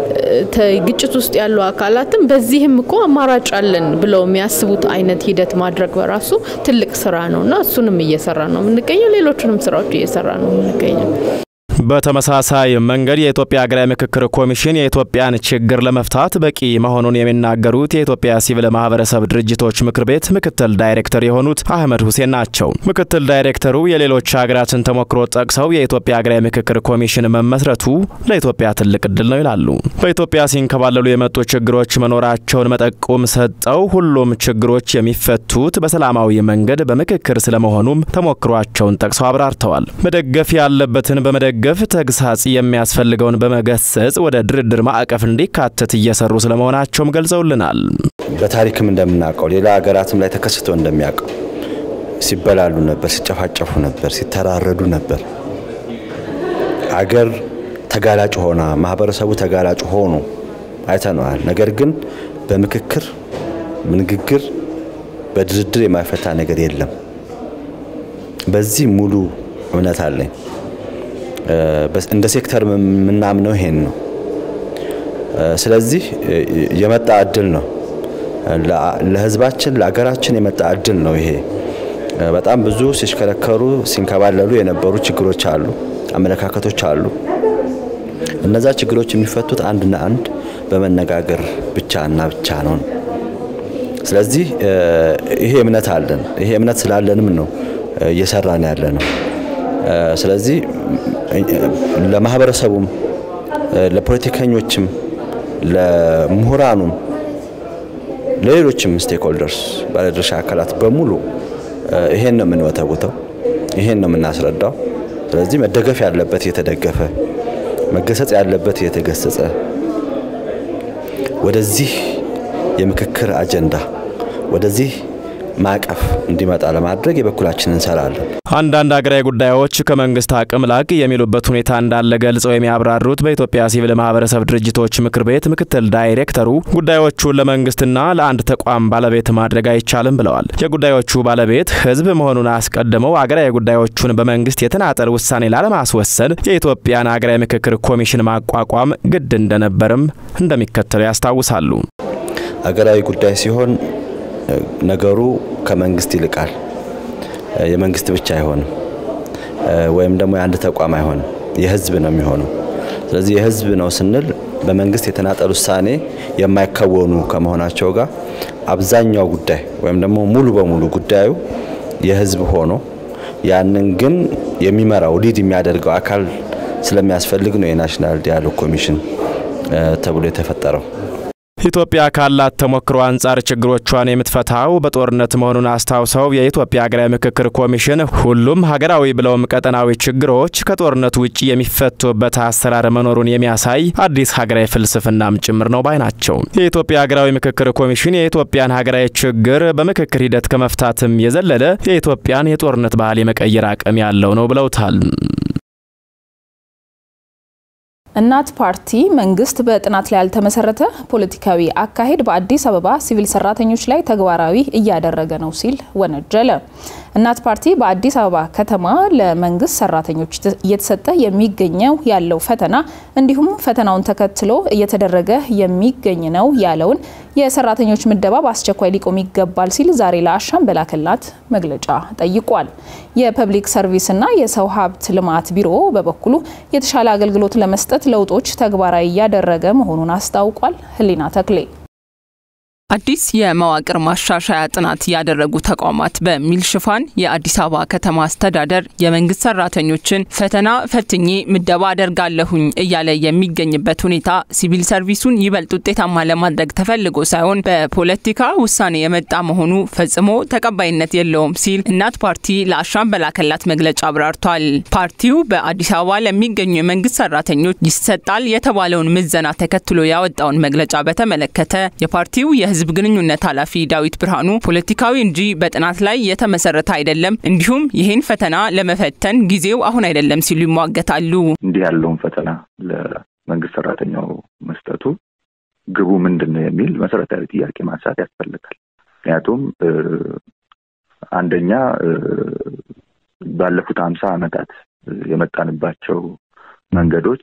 ግጭት ውስጥ ያሉ አካላትም በዚህም እኮ አማራጭ አለን ብለው የሚያስቡት አይነት ሂደት ማድረግ በራሱ ትልቅ ስራ ነው እና እሱንም እየሰራ ነው የምንገኘው። ሌሎችንም ስራዎች እየሰራ ነው የምንገኘው። በተመሳሳይ መንገድ የኢትዮጵያ ሀገራዊ ምክክር ኮሚሽን የኢትዮጵያን ችግር ለመፍታት በቂ መሆኑን የሚናገሩት የኢትዮጵያ ሲቪል ማህበረሰብ ድርጅቶች ምክር ቤት ምክትል ዳይሬክተር የሆኑት አህመድ ሁሴን ናቸው። ምክትል ዳይሬክተሩ የሌሎች ሀገራትን ተሞክሮ ጠቅሰው የኢትዮጵያ ሀገራዊ ምክክር ኮሚሽን መመስረቱ ለኢትዮጵያ ትልቅ እድል ነው ይላሉ። በኢትዮጵያ ሲንከባለሉ የመጡ ችግሮች መኖራቸውን መጠቆም ሰጠው ሁሉም ችግሮች የሚፈቱት በሰላማዊ መንገድ በምክክር ስለመሆኑም ተሞክሯቸውን ጠቅሰው አብራርተዋል። መደገፍ ያለበትን በመደገፍ ገፍ ተግሳጽ የሚያስፈልገውን በመገሰጽ ወደ ድርድር ማዕቀፍ እንዲካተት እየሰሩ ስለመሆናቸውም ገልጸውልናል። በታሪክም እንደምናውቀው ሌላ ሀገራትም ላይ ተከስቶ እንደሚያውቀው ሲበላሉ ነበር፣ ሲጨፋጨፉ ነበር፣ ሲተራረዱ ነበር። አገር ተጋላጭ ሆና ማህበረሰቡ ተጋላጭ ሆኖ አይተነዋል። ነገር ግን በምክክር ንግግር፣ በድርድር የማይፈታ ነገር የለም። በዚህ ሙሉ እምነት አለኝ። እንደ ሴክተር የምናምነው ይሄን ነው። ስለዚህ የመጣ እድል ነው ለህዝባችን ለሀገራችን የመጣ እድል ነው ይሄ። በጣም ብዙ ሲሽከረከሩ ሲንከባለሉ የነበሩ ችግሮች አሉ፣ አመለካከቶች አሉ። እነዛ ችግሮች የሚፈቱት አንድና አንድ በመነጋገር ብቻ እና ብቻ ነው። ስለዚህ ይሄ እምነት አለን። ይሄ እምነት ስላለንም ነው እየሰራን ያለ ነው። ስለዚህ ለማህበረሰቡም፣ ለፖለቲከኞችም፣ ለምሁራኑም፣ ለሌሎችም ስቴክሆልደርስ ባለድርሻ አካላት በሙሉ ይሄን ነው የምንወተውተው፣ ይሄን ነው የምናስረዳው። ስለዚህ መደገፍ ያለበት እየተደገፈ መገሰጽ ያለበት እየተገሰጸ ወደዚህ የምክክር አጀንዳ ወደዚህ ማዕቀፍ እንዲመጣ ለማድረግ የበኩላችን እንሰራለን። አንዳንድ ሀገራዊ ጉዳዮች ከመንግስት አቅም ላቅ የሚሉበት ሁኔታ እንዳለ ገልጸው የሚያብራሩት በኢትዮጵያ ሲቪል ማህበረሰብ ድርጅቶች ምክር ቤት ምክትል ዳይሬክተሩ ጉዳዮቹን ለመንግስትና ለአንድ ተቋም ባለቤት ማድረግ አይቻልም ብለዋል። የጉዳዮቹ ባለቤት ህዝብ መሆኑን አስቀድመው አገራዊ ጉዳዮቹን በመንግስት የተናጠል ውሳኔ ላለማስወሰን የኢትዮጵያን ሀገራዊ ምክክር ኮሚሽን ማቋቋም ግድ እንደነበርም እንደሚከተለው ያስታውሳሉ። አገራዊ ጉዳይ ሲሆን ነገሩ ከመንግስት ይልቃል። የመንግስት ብቻ አይሆንም፣ ወይም ደግሞ የአንድ ተቋም አይሆንም፣ የህዝብ ነው የሚሆነው። ስለዚህ የህዝብ ነው ስንል በመንግስት የተናጠል ውሳኔ የማይከወኑ ከመሆናቸው ጋር አብዛኛው ጉዳይ ወይም ደግሞ ሙሉ በሙሉ ጉዳዩ የህዝብ ሆኖ ያንን ግን የሚመራው ሊድ የሚያደርገው አካል ስለሚያስፈልግ ነው የናሽናል ዲያሎግ ኮሚሽን ተብሎ የተፈጠረው። ኢትዮጵያ ካላት ተሞክሮ አንጻር ችግሮቿን የምትፈታው በጦርነት መሆኑን አስታውሰው የኢትዮጵያ ሀገራዊ ምክክር ኮሚሽን ሁሉም ሀገራዊ ብለውም ቀጠናዊ ችግሮች ከጦርነት ውጭ የሚፈቱበት አሰራር መኖሩን የሚያሳይ አዲስ ሀገራዊ ፍልስፍናም ጭምር ነው ባይ ናቸው። የኢትዮጵያ ሀገራዊ ምክክር ኮሚሽን የኢትዮጵያን ሀገራዊ ችግር በምክክር ሂደት ከመፍታትም የዘለለ የኢትዮጵያን የጦርነት ባህል የመቀየር አቅም ያለው ነው ብለውታል። እናት ፓርቲ መንግስት በጥናት ላይ ያልተመሰረተ ፖለቲካዊ አካሄድ በአዲስ አበባ ሲቪል ሰራተኞች ላይ ተግባራዊ እያደረገ ነው ሲል ወነጀለ። እናት ፓርቲ በአዲስ አበባ ከተማ ለመንግስት ሰራተኞች እየተሰጠ የሚገኘው ያለው ፈተና እንዲሁም ፈተናውን ተከትሎ እየተደረገ የሚገኝ ነው ያለውን የሰራተኞች ምደባ በአስቸኳይ ሊቆም ይገባል ሲል ዛሬ ለአሻም በላከላት መግለጫ ጠይቋል። የፐብሊክ ሰርቪስና የሰው ሀብት ልማት ቢሮ በበኩሉ የተሻለ አገልግሎት ለመስጠት ለውጦች ተግባራዊ እያደረገ መሆኑን አስታውቋል። ህሊና ተክሌ አዲስ የመዋቅር ማሻሻያ ጥናት ያደረጉ ተቋማት በሚል ሽፋን የአዲስ አበባ ከተማ አስተዳደር የመንግስት ሰራተኞችን ፈተና ፈትኜ ምደባ አደርጋለሁኝ እያለ የሚገኝበት ሁኔታ ሲቪል ሰርቪሱን ይበልጥ ውጤታማ ለማድረግ ተፈልጎ ሳይሆን በፖለቲካ ውሳኔ የመጣ መሆኑ ፈጽሞ ተቀባይነት የለውም ሲል እናት ፓርቲ ለአሻም በላከላት መግለጫ አብራርቷል። ፓርቲው በአዲስ አበባ ለሚገኙ የመንግስት ሰራተኞች ይሰጣል የተባለውን ምዘና ተከትሎ ያወጣውን መግለጫ በተመለከተ የፓርቲው የህዝብ ግንኙነት ኃላፊ ዳዊት ብርሃኑ ፖለቲካዊ እንጂ በጥናት ላይ የተመሰረተ አይደለም፣ እንዲሁም ይህን ፈተና ለመፈተን ጊዜው አሁን አይደለም ሲሉ ይሟገታሉ። እንዲህ ያለውን ፈተና ለመንግስት ሰራተኛው መስጠቱ ግቡ ምንድን ነው የሚል መሰረታዊ ጥያቄ ማንሳት ያስፈልጋል። ምክንያቱም አንደኛ ባለፉት ሀምሳ ዓመታት የመጣንባቸው መንገዶች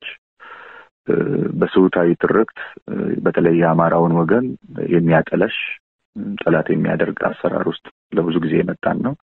በስሁታዊ ትርክት በተለይ የአማራውን ወገን የሚያጠለሽ ጠላት የሚያደርግ አሰራር ውስጥ ለብዙ ጊዜ የመጣን ነው።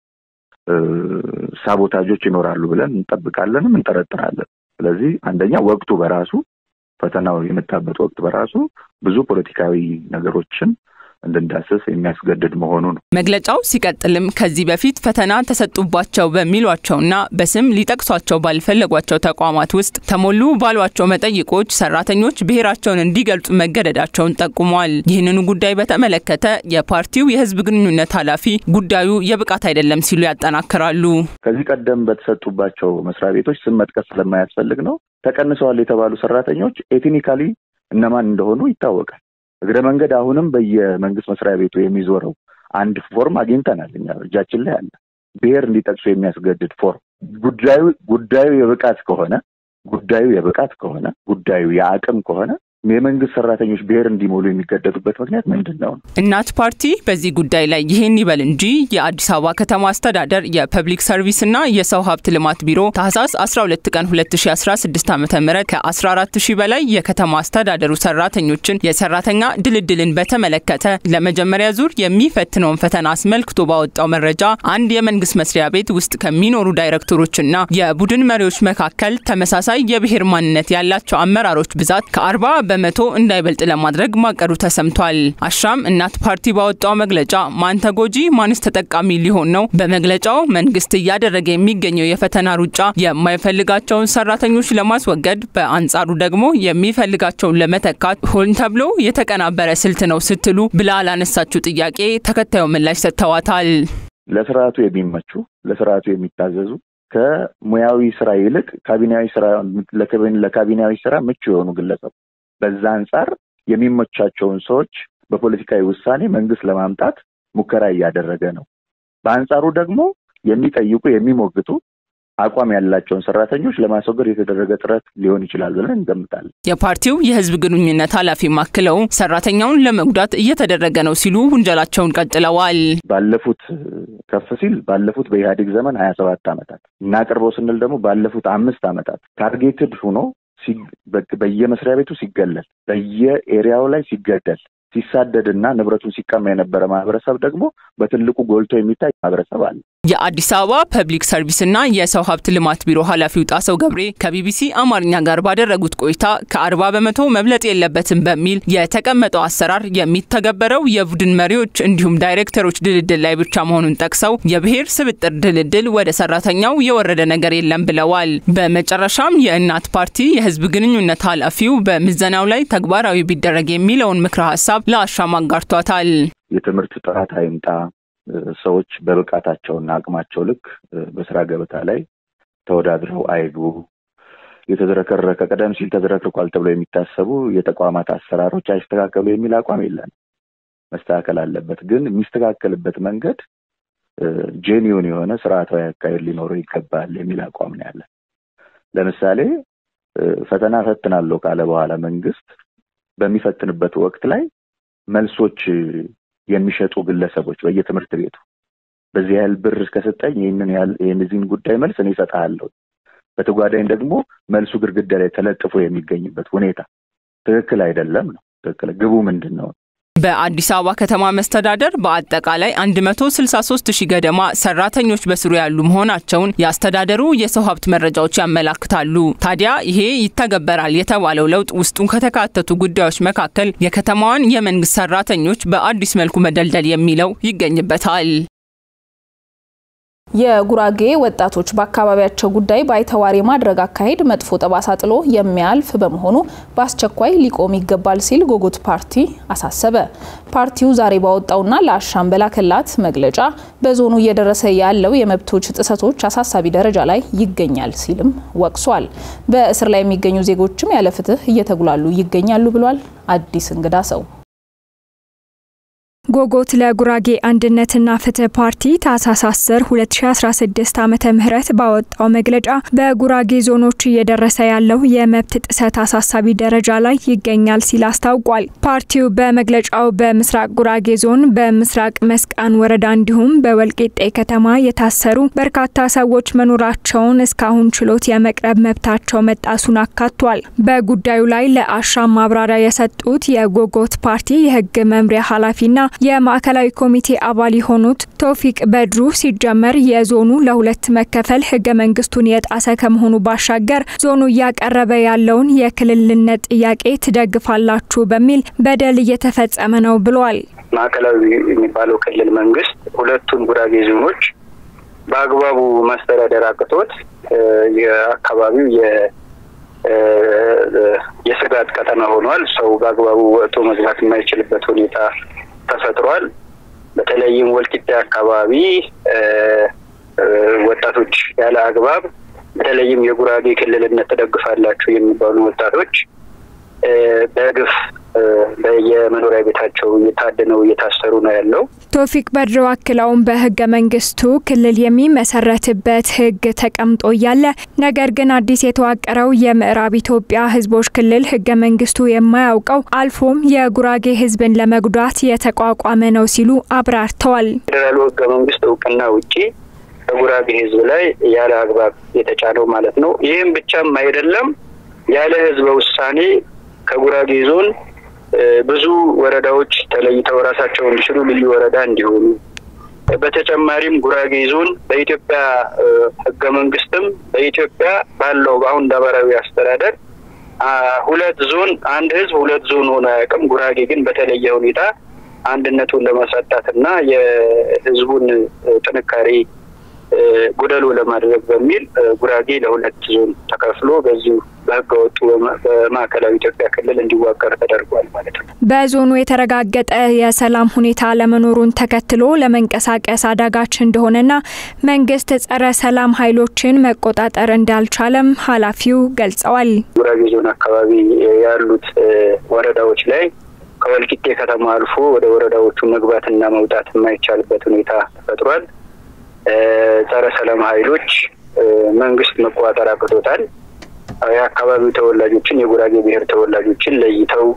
ሳቦታጆች ይኖራሉ ብለን እንጠብቃለንም እንጠረጥራለን። ስለዚህ አንደኛ ወቅቱ በራሱ ፈተናው የመጣበት ወቅት በራሱ ብዙ ፖለቲካዊ ነገሮችን እንድንዳስስ የሚያስገድድ መሆኑ ነው። መግለጫው ሲቀጥልም ከዚህ በፊት ፈተና ተሰጡባቸው በሚሏቸውና በስም ሊጠቅሷቸው ባልፈለጓቸው ተቋማት ውስጥ ተሞሉ ባሏቸው መጠይቆች ሰራተኞች ብሔራቸውን እንዲገልጹ መገደዳቸውን ጠቁሟል። ይህንኑ ጉዳይ በተመለከተ የፓርቲው የህዝብ ግንኙነት ኃላፊ ጉዳዩ የብቃት አይደለም ሲሉ ያጠናክራሉ። ከዚህ ቀደም በተሰጡባቸው መስሪያ ቤቶች ስም መጥቀስ ስለማያስፈልግ ነው። ተቀንሰዋል የተባሉ ሰራተኞች ኤትኒካሊ እነማን እንደሆኑ ይታወቃል። እግረ መንገድ አሁንም በየመንግስት መስሪያ ቤቱ የሚዞረው አንድ ፎርም አግኝተናል። እኛ እጃችን ላይ አለ። ብሔር እንዲጠቅሱ የሚያስገድድ ፎርም። ጉዳዩ ጉዳዩ የብቃት ከሆነ ጉዳዩ የብቃት ከሆነ ጉዳዩ የአቅም ከሆነ የመንግስት ሰራተኞች ብሔር እንዲሞሉ የሚገደዱበት ምክንያት ምንድን ነው? እናት ፓርቲ በዚህ ጉዳይ ላይ ይህን ይበል እንጂ የአዲስ አበባ ከተማ አስተዳደር የፐብሊክ ሰርቪስና የሰው ሀብት ልማት ቢሮ ታህሳስ 12 ቀን 2016 ዓ ም ከ14 ሺህ በላይ የከተማ አስተዳደሩ ሰራተኞችን የሰራተኛ ድልድልን በተመለከተ ለመጀመሪያ ዙር የሚፈትነውን ፈተና አስመልክቶ ባወጣው መረጃ አንድ የመንግስት መስሪያ ቤት ውስጥ ከሚኖሩ ዳይሬክተሮችና የቡድን መሪዎች መካከል ተመሳሳይ የብሔር ማንነት ያላቸው አመራሮች ብዛት ከ40 በመቶ እንዳይበልጥ ለማድረግ ማቀዱ ተሰምቷል። አሻም እናት ፓርቲ ባወጣው መግለጫ ማን ተጎጂ ማንስ ተጠቃሚ ሊሆን ነው? በመግለጫው መንግስት እያደረገ የሚገኘው የፈተና ሩጫ የማይፈልጋቸውን ሰራተኞች ለማስወገድ፣ በአንጻሩ ደግሞ የሚፈልጋቸውን ለመተካት ሆን ተብሎ የተቀናበረ ስልት ነው ስትሉ ብላ ላነሳችው ጥያቄ ተከታዩ ምላሽ ሰጥተዋታል። ለስርዓቱ የሚመቹ ለስርዓቱ የሚታዘዙ ከሙያዊ ስራ ይልቅ ካቢኔያዊ ስራ ለካቢኔያዊ ስራ ምቹ የሆኑ ግለሰብ በዛ አንጻር የሚመቻቸውን ሰዎች በፖለቲካዊ ውሳኔ መንግስት ለማምጣት ሙከራ እያደረገ ነው። በአንጻሩ ደግሞ የሚጠይቁ የሚሞግቱ አቋም ያላቸውን ሰራተኞች ለማስወገድ የተደረገ ጥረት ሊሆን ይችላል ብለን እንገምታለን። የፓርቲው የህዝብ ግንኙነት ኃላፊ ማክለው ሰራተኛውን ለመጉዳት እየተደረገ ነው ሲሉ ውንጀላቸውን ቀጥለዋል። ባለፉት ከፍ ሲል ባለፉት በኢህአዴግ ዘመን ሀያ ሰባት ዓመታት እናቅርበው ስንል ደግሞ ባለፉት አምስት ዓመታት ታርጌትድ ሆኖ በየመስሪያ ቤቱ ሲገለል፣ በየኤሪያው ላይ ሲገደል፣ ሲሳደድና ንብረቱን ሲቀማ የነበረ ማህበረሰብ ደግሞ በትልቁ ጎልቶ የሚታይ ማህበረሰብ አለ። የአዲስ አበባ ፐብሊክ ሰርቪስና የሰው ሀብት ልማት ቢሮ ኃላፊው ጣሰው ገብሬ ከቢቢሲ አማርኛ ጋር ባደረጉት ቆይታ ከአርባ በመቶ መብለጥ የለበትም በሚል የተቀመጠው አሰራር የሚተገበረው የቡድን መሪዎች እንዲሁም ዳይሬክተሮች ድልድል ላይ ብቻ መሆኑን ጠቅሰው የብሔር ስብጥር ድልድል ወደ ሰራተኛው የወረደ ነገር የለም ብለዋል። በመጨረሻም የእናት ፓርቲ የህዝብ ግንኙነት ኃላፊው በምዘናው ላይ ተግባራዊ ቢደረግ የሚለውን ምክረ ሀሳብ ለአሻም አጋርቷታል። የትምህርት ጥራት አይምጣ ሰዎች በብቃታቸውና አቅማቸው ልክ በስራ ገበታ ላይ ተወዳድረው አይግቡ። የተዝረከረከ ቀደም ሲል ተዝረክርቋል ተብሎ የሚታሰቡ የተቋማት አሰራሮች አይስተካከሉ የሚል አቋም የለን። መስተካከል አለበት፣ ግን የሚስተካከልበት መንገድ ጄኒውን የሆነ ስርዓታዊ አካሄድ ሊኖረው ይገባል የሚል አቋም ነው ያለን። ለምሳሌ ፈተና ፈትናለሁ ካለ በኋላ መንግስት በሚፈትንበት ወቅት ላይ መልሶች የሚሸጡ ግለሰቦች በየትምህርት ቤቱ በዚህ ያህል ብር ከሰጠኝ ይህንን ያህል የእነዚህን ጉዳይ መልስ እኔ እሰጥሃለሁ፣ በተጓዳኝ ደግሞ መልሱ ግድግዳ ላይ ተለጥፎ የሚገኝበት ሁኔታ ትክክል አይደለም ነው። ትክክል ግቡ ምንድን ነው? በአዲስ አበባ ከተማ መስተዳደር በአጠቃላይ 163 ሺህ ገደማ ሰራተኞች በስሩ ያሉ መሆናቸውን የአስተዳደሩ የሰው ሀብት መረጃዎች ያመላክታሉ። ታዲያ ይሄ ይተገበራል የተባለው ለውጥ ውስጡን ከተካተቱ ጉዳዮች መካከል የከተማዋን የመንግስት ሰራተኞች በአዲስ መልኩ መደልደል የሚለው ይገኝበታል። የጉራጌ ወጣቶች በአካባቢያቸው ጉዳይ ባይተዋር የማድረግ አካሄድ መጥፎ ጠባሳ ጥሎ የሚያልፍ በመሆኑ በአስቸኳይ ሊቆም ይገባል ሲል ጎጎት ፓርቲ አሳሰበ። ፓርቲው ዛሬ ባወጣውና ለአሻም በላከላት መግለጫ በዞኑ እየደረሰ ያለው የመብቶች ጥሰቶች አሳሳቢ ደረጃ ላይ ይገኛል ሲልም ወቅሷል። በእስር ላይ የሚገኙ ዜጎችም ያለ ፍትህ እየተጉላሉ ይገኛሉ ብሏል። አዲስ እንግዳ ሰው ጎጎት ለጉራጌ አንድነትና ፍትህ ፓርቲ ታህሳስ 10 2016 ዓመተ ምህረት ባወጣው መግለጫ በጉራጌ ዞኖች እየደረሰ ያለው የመብት ጥሰት አሳሳቢ ደረጃ ላይ ይገኛል ሲል አስታውቋል። ፓርቲው በመግለጫው በምስራቅ ጉራጌ ዞን በምስራቅ መስቃን ወረዳ እንዲሁም በወልቂጤ ከተማ የታሰሩ በርካታ ሰዎች መኖራቸውን እስካሁን ችሎት የመቅረብ መብታቸው መጣሱን አካቷል። በጉዳዩ ላይ ለአሻም ማብራሪያ የሰጡት የጎጎት ፓርቲ የህግ መምሪያ ኃላፊና የማዕከላዊ ኮሚቴ አባል የሆኑት ቶፊቅ በድሩ ሲጀመር የዞኑ ለሁለት መከፈል ህገ መንግስቱን የጣሰ ከመሆኑ ባሻገር ዞኑ እያቀረበ ያለውን የክልልነት ጥያቄ ትደግፋላችሁ በሚል በደል እየተፈጸመ ነው ብሏል። ማዕከላዊ የሚባለው ክልል መንግስት ሁለቱን ጉራጌ ዞኖች በአግባቡ ማስተዳደር አቅቶት የአካባቢው የስጋት ቀጠና ሆኗል። ሰው በአግባቡ ወጥቶ መግባት የማይችልበት ሁኔታ ተፈጥሯል። በተለይም ወልቂጤ አካባቢ ወጣቶች ያለ አግባብ በተለይም የጉራጌ ክልልነት ትደግፋላችሁ የሚባሉ ወጣቶች በግፍ በየመኖሪያ ቤታቸው እየታደነው እየታሰሩ ነው ያለው። ቶፊቅ በድሮ አክለውም በህገ መንግስቱ ክልል የሚመሰረትበት ህግ ተቀምጦ እያለ ነገር ግን አዲስ የተዋቀረው የምዕራብ ኢትዮጵያ ህዝቦች ክልል ህገ መንግስቱ የማያውቀው አልፎም የጉራጌ ህዝብን ለመጉዳት የተቋቋመ ነው ሲሉ አብራርተዋል። ፌዴራሉ ህገ መንግስት እውቅና ውጪ በጉራጌ ህዝብ ላይ ያለ አግባብ የተጫነው ማለት ነው። ይህም ብቻም አይደለም ያለ ህዝበ ውሳኔ ከጉራጌ ዞን ብዙ ወረዳዎች ተለይተው ራሳቸው እንዲችሉ ልዩ ወረዳ እንዲሆኑ በተጨማሪም ጉራጌ ዞን በኢትዮጵያ ህገ መንግስትም በኢትዮጵያ ባለው በአሁን ነባራዊ አስተዳደር ሁለት ዞን አንድ ህዝብ ሁለት ዞን ሆኖ አያውቅም። ጉራጌ ግን በተለየ ሁኔታ አንድነቱን ለማሳጣት እና የህዝቡን ጥንካሬ ጎደሎ ለማድረግ በሚል ጉራጌ ለሁለት ዞን ተከፍሎ በዚሁ በህገ ወጡ በማዕከላዊ ኢትዮጵያ ክልል እንዲዋቀር ተደርጓል ማለት ነው። በዞኑ የተረጋገጠ የሰላም ሁኔታ ለመኖሩን ተከትሎ ለመንቀሳቀስ አዳጋች እንደሆነና መንግስት ጸረ ሰላም ኃይሎችን መቆጣጠር እንዳልቻለም ኃላፊው ገልጸዋል። ጉራጌ ዞን አካባቢ ያሉት ወረዳዎች ላይ ከወልቂጤ ከተማ አልፎ ወደ ወረዳዎቹ መግባትና መውጣት የማይቻልበት ሁኔታ ተፈጥሯል። ጸረ ሰላም ኃይሎች መንግስት መቆጣጠር አቅቶታል። የአካባቢው ተወላጆችን የጉራጌ ብሔር ተወላጆችን ለይተው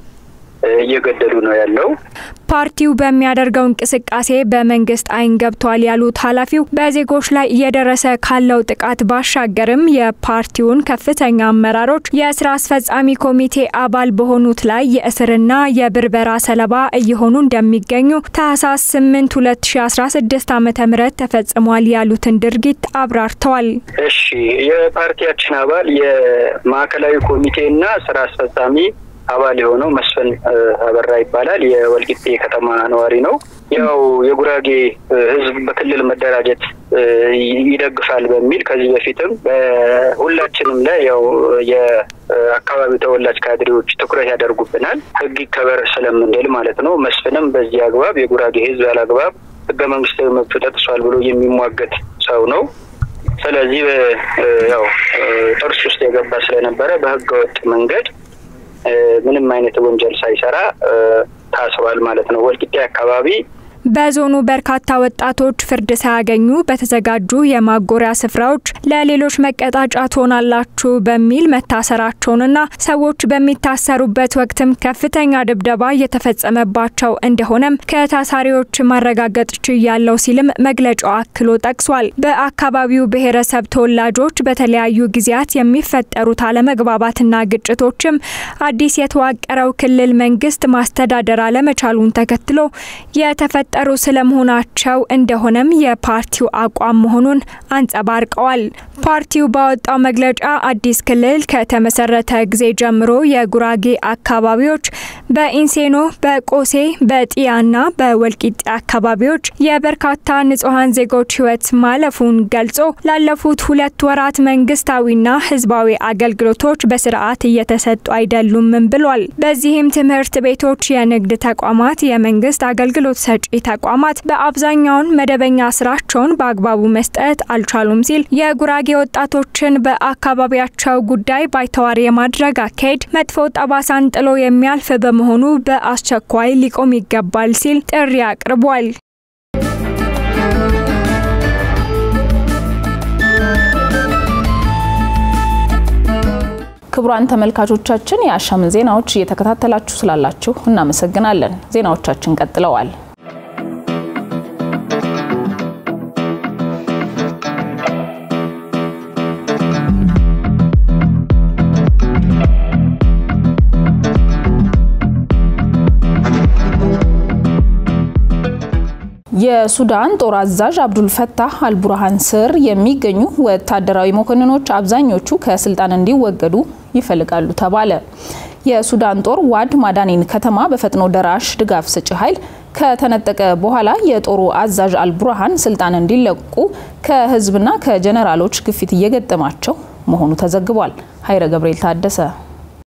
እየገደሉ ነው ያለው። ፓርቲው በሚያደርገው እንቅስቃሴ በመንግስት አይን ገብቷል ያሉት ኃላፊው በዜጎች ላይ እየደረሰ ካለው ጥቃት ባሻገርም የፓርቲውን ከፍተኛ አመራሮች የስራ አስፈጻሚ ኮሚቴ አባል በሆኑት ላይ የእስርና የብርበራ ሰለባ እየሆኑ እንደሚገኙ ታህሳስ 8 2016 ዓ ም ተፈጽሟል ያሉትን ድርጊት አብራርተዋል። እሺ የፓርቲያችን አባል የማዕከላዊ ኮሚቴና ስራ አስፈጻሚ አባል የሆነው መስፍን አበራ ይባላል። የወልቂጤ ከተማ ነዋሪ ነው። ያው የጉራጌ ሕዝብ በክልል መደራጀት ይደግፋል በሚል ከዚህ በፊትም በሁላችንም ላይ ያው የአካባቢው ተወላጅ ካድሬዎች ትኩረት ያደርጉብናል፣ ሕግ ይከበር ስለምንል ማለት ነው። መስፍንም በዚህ አግባብ የጉራጌ ሕዝብ ያለ አግባብ ሕገ መንግስታዊ መብቱ ተጥሷል ብሎ የሚሟገት ሰው ነው። ስለዚህ ያው ጥርስ ውስጥ የገባ ስለነበረ በህገ ወጥ መንገድ ምንም አይነት ወንጀል ሳይሰራ ታስሯል ማለት ነው። ወልቂጤ አካባቢ በዞኑ በርካታ ወጣቶች ፍርድ ሳያገኙ በተዘጋጁ የማጎሪያ ስፍራዎች ለሌሎች መቀጣጫ ትሆናላችሁ በሚል መታሰራቸውንና ሰዎች በሚታሰሩበት ወቅትም ከፍተኛ ድብደባ እየተፈጸመባቸው እንደሆነም ከታሳሪዎች ማረጋገጥ ችያለው ሲልም መግለጫው አክሎ ጠቅሷል። በአካባቢው ብሔረሰብ ተወላጆች በተለያዩ ጊዜያት የሚፈጠሩት አለመግባባትና ግጭቶችም አዲስ የተዋቀረው ክልል መንግስት ማስተዳደር አለመቻሉን ተከትሎ የተፈ ጠሩ ስለመሆናቸው እንደሆነም የፓርቲው አቋም መሆኑን አንጸባርቀዋል። ፓርቲው ባወጣው መግለጫ አዲስ ክልል ከተመሰረተ ጊዜ ጀምሮ የጉራጌ አካባቢዎች በኢንሴኖ፣ በቆሴ፣ በጢያና በወልቂጤ አካባቢዎች የበርካታ ንጹሐን ዜጎች ህይወት ማለፉን ገልጾ ላለፉት ሁለት ወራት መንግስታዊና ህዝባዊ አገልግሎቶች በስርዓት እየተሰጡ አይደሉምም ብሏል። በዚህም ትምህርት ቤቶች፣ የንግድ ተቋማት፣ የመንግስት አገልግሎት ሰጪ ተቋማት በአብዛኛውን መደበኛ ስራቸውን በአግባቡ መስጠት አልቻሉም ሲል የጉራጌ ወጣቶችን በአካባቢያቸው ጉዳይ ባይተዋር የማድረግ አካሄድ መጥፎ ጠባሳን ጥሎ የሚያልፍ በመሆኑ በአስቸኳይ ሊቆም ይገባል ሲል ጥሪ አቅርቧል። ክቡራን ተመልካቾቻችን የአሻምን ዜናዎች እየተከታተላችሁ ስላላችሁ እናመሰግናለን። ዜናዎቻችን ቀጥለዋል። የሱዳን ጦር አዛዥ አብዱልፈታህ አልቡርሃን ስር የሚገኙ ወታደራዊ መኮንኖች አብዛኞቹ ከስልጣን እንዲወገዱ ይፈልጋሉ ተባለ። የሱዳን ጦር ዋድ ማዳኒን ከተማ በፈጥኖ ደራሽ ድጋፍ ሰጪ ኃይል ከተነጠቀ በኋላ የጦሩ አዛዥ አልቡርሃን ስልጣን እንዲለቁ ከህዝብና ከጀነራሎች ግፊት እየገጠማቸው መሆኑ ተዘግቧል። ኃይረ ገብርኤል ታደሰ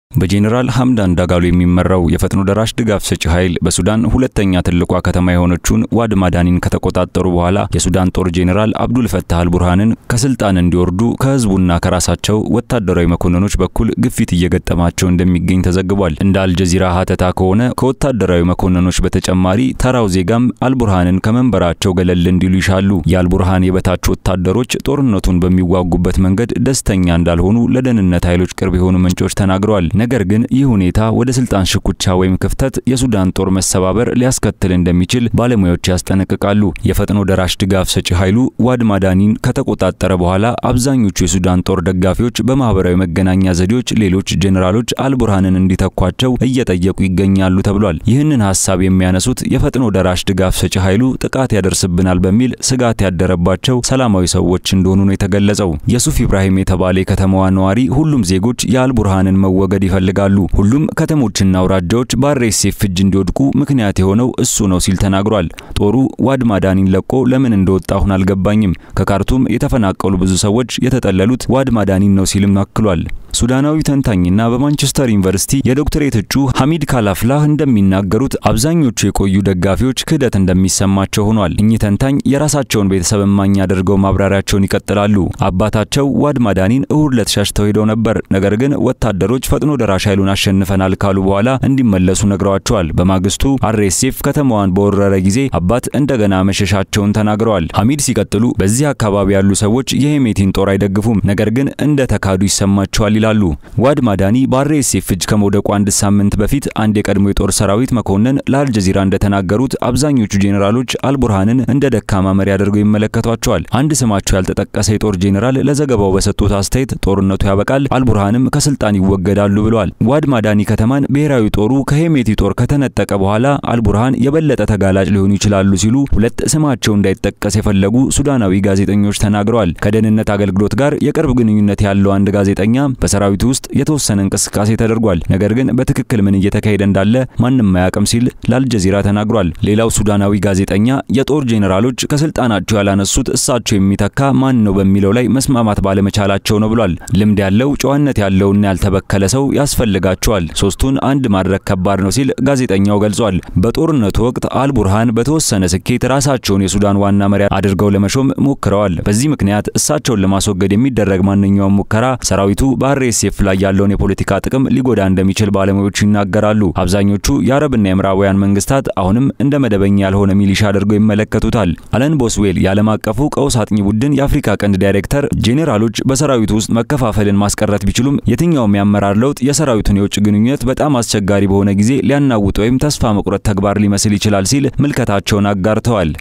በጄኔራል ሐምዳን ዳጋሎ የሚመራው የፈጥኖ ደራሽ ድጋፍ ሰጪ ኃይል በሱዳን ሁለተኛ ትልቋ ከተማ የሆነችውን ዋድ ማዳኒን ከተቆጣጠሩ በኋላ የሱዳን ጦር ጄኔራል አብዱል ፈታህ አልቡርሃንን ከስልጣን እንዲወርዱ ከህዝቡና ከራሳቸው ወታደራዊ መኮንኖች በኩል ግፊት እየገጠማቸው እንደሚገኝ ተዘግቧል። እንደ አልጀዚራ ሀተታ ከሆነ ከወታደራዊ መኮንኖች በተጨማሪ ተራው ዜጋም አልቡርሃንን ከመንበራቸው ገለል እንዲሉ ይሻሉ። የአልቡርሃን የበታች ወታደሮች ጦርነቱን በሚዋጉበት መንገድ ደስተኛ እንዳልሆኑ ለደህንነት ኃይሎች ቅርብ የሆኑ ምንጮች ተናግረዋል። ነገር ግን ይህ ሁኔታ ወደ ስልጣን ሽኩቻ ወይም ክፍተት የሱዳን ጦር መሰባበር ሊያስከትል እንደሚችል ባለሙያዎች ያስጠነቅቃሉ። የፈጥኖ ደራሽ ድጋፍ ሰጪ ኃይሉ ዋድ ማዳኒን ከተቆጣጠረ በኋላ አብዛኞቹ የሱዳን ጦር ደጋፊዎች በማህበራዊ መገናኛ ዘዴዎች ሌሎች ጄኔራሎች አልቡርሃንን እንዲተኳቸው እየጠየቁ ይገኛሉ ተብሏል። ይህንን ሀሳብ የሚያነሱት የፈጥኖ ደራሽ ድጋፍ ሰጪ ኃይሉ ጥቃት ያደርስብናል በሚል ስጋት ያደረባቸው ሰላማዊ ሰዎች እንደሆኑ ነው የተገለጸው። የሱፍ ኢብራሂም የተባለ የከተማዋ ነዋሪ ሁሉም ዜጎች የአልቡርሃንን መወገድ ይፈልጋሉ። ሁሉም ከተሞችና አውራጃዎች በአርኤስኤፍ እጅ እንዲወድቁ ምክንያት የሆነው እሱ ነው ሲል ተናግሯል። ጦሩ ዋድ ማዳኒን ለቆ ለምን እንደወጣ አሁን አልገባኝም። ከካርቱም የተፈናቀሉ ብዙ ሰዎች የተጠለሉት ዋድ ማዳኒን ነው ሲልም አክሏል። ሱዳናዊ ተንታኝና በማንቸስተር ዩኒቨርሲቲ የዶክትሬት እጩ ሐሚድ ካላፍላህ እንደሚናገሩት አብዛኞቹ የቆዩ ደጋፊዎች ክህደት እንደሚሰማቸው ሆኗል። እኚህ ተንታኝ የራሳቸውን ቤተሰብ እማኝ አድርገው ማብራሪያቸውን ይቀጥላሉ። አባታቸው ዋድ ማዳኒን እሁድ ዕለት ሸሽተው ሄደው ነበር። ነገር ግን ወታደሮች ፈጥኖ ደራሽ ኃይሉን አሸንፈናል ካሉ በኋላ እንዲመለሱ ነግረዋቸዋል። በማግስቱ አርኤስኤፍ ከተማዋን በወረረ ጊዜ አባት እንደገና መሸሻቸውን ተናግረዋል። ሐሚድ ሲቀጥሉ በዚህ አካባቢ ያሉ ሰዎች የሄሜቲን ጦር አይደግፉም፣ ነገር ግን እንደ ተካዱ ይሰማቸዋል ይላሉ። ዋድ ማዳኒ በአርኤስኤፍ እጅ ከመውደቁ አንድ ሳምንት በፊት አንድ የቀድሞ የጦር ሰራዊት መኮንን ለአልጀዚራ እንደተናገሩት አብዛኞቹ ጄኔራሎች አልቡርሃንን እንደ ደካማ መሪ አድርገው ይመለከቷቸዋል። አንድ ስማቸው ያልተጠቀሰ የጦር ጄኔራል ለዘገባው በሰጡት አስተያየት ጦርነቱ ያበቃል፣ አልቡርሃንም ከስልጣን ይወገዳሉ ብለዋል። ዋድ ማዳኒ ከተማን ብሔራዊ ጦሩ ከሄሜቲ ጦር ከተነጠቀ በኋላ አልቡርሃን የበለጠ ተጋላጭ ሊሆኑ ይችላሉ ሲሉ ሁለት ስማቸው እንዳይጠቀስ የፈለጉ ሱዳናዊ ጋዜጠኞች ተናግረዋል። ከደህንነት አገልግሎት ጋር የቅርብ ግንኙነት ያለው አንድ ጋዜጠኛ በሰራዊቱ ውስጥ የተወሰነ እንቅስቃሴ ተደርጓል፣ ነገር ግን በትክክል ምን እየተካሄደ እንዳለ ማንም አያውቅም ሲል ለአልጀዚራ ተናግሯል። ሌላው ሱዳናዊ ጋዜጠኛ የጦር ጄኔራሎች ከስልጣናቸው ያላነሱት እሳቸው የሚተካ ማን ነው በሚለው ላይ መስማማት ባለመቻላቸው ነው ብሏል። ልምድ ያለው ጨዋነት ያለውና ያልተበከለ ሰው ያስፈልጋቸዋል። ሶስቱን አንድ ማድረግ ከባድ ነው ሲል ጋዜጠኛው ገልጿል። በጦርነቱ ወቅት አልቡርሃን በተወሰነ ስኬት ራሳቸውን የሱዳን ዋና መሪ አድርገው ለመሾም ሞክረዋል። በዚህ ምክንያት እሳቸውን ለማስወገድ የሚደረግ ማንኛውም ሙከራ ሰራዊቱ በአርኤስኤፍ ላይ ያለውን የፖለቲካ ጥቅም ሊጎዳ እንደሚችል ባለሙያዎቹ ይናገራሉ። አብዛኞቹ የአረብና የምዕራባውያን መንግስታት አሁንም እንደ መደበኛ ያልሆነ ሚሊሻ አድርገው ይመለከቱታል። አለን ቦስዌል የዓለም አቀፉ ቀውስ አጥኚ ቡድን የአፍሪካ ቀንድ ዳይሬክተር ጄኔራሎች በሰራዊቱ ውስጥ መከፋፈልን ማስቀረት ቢችሉም የትኛውም የአመራር ለውጥ የሰራዊቱን የውጭ ግንኙነት በጣም አስቸጋሪ በሆነ ጊዜ ሊያናውጥ ወይም ተስፋ መቁረጥ ተግባር ሊመስል ይችላል ሲል ምልከታቸውን አጋርተዋል።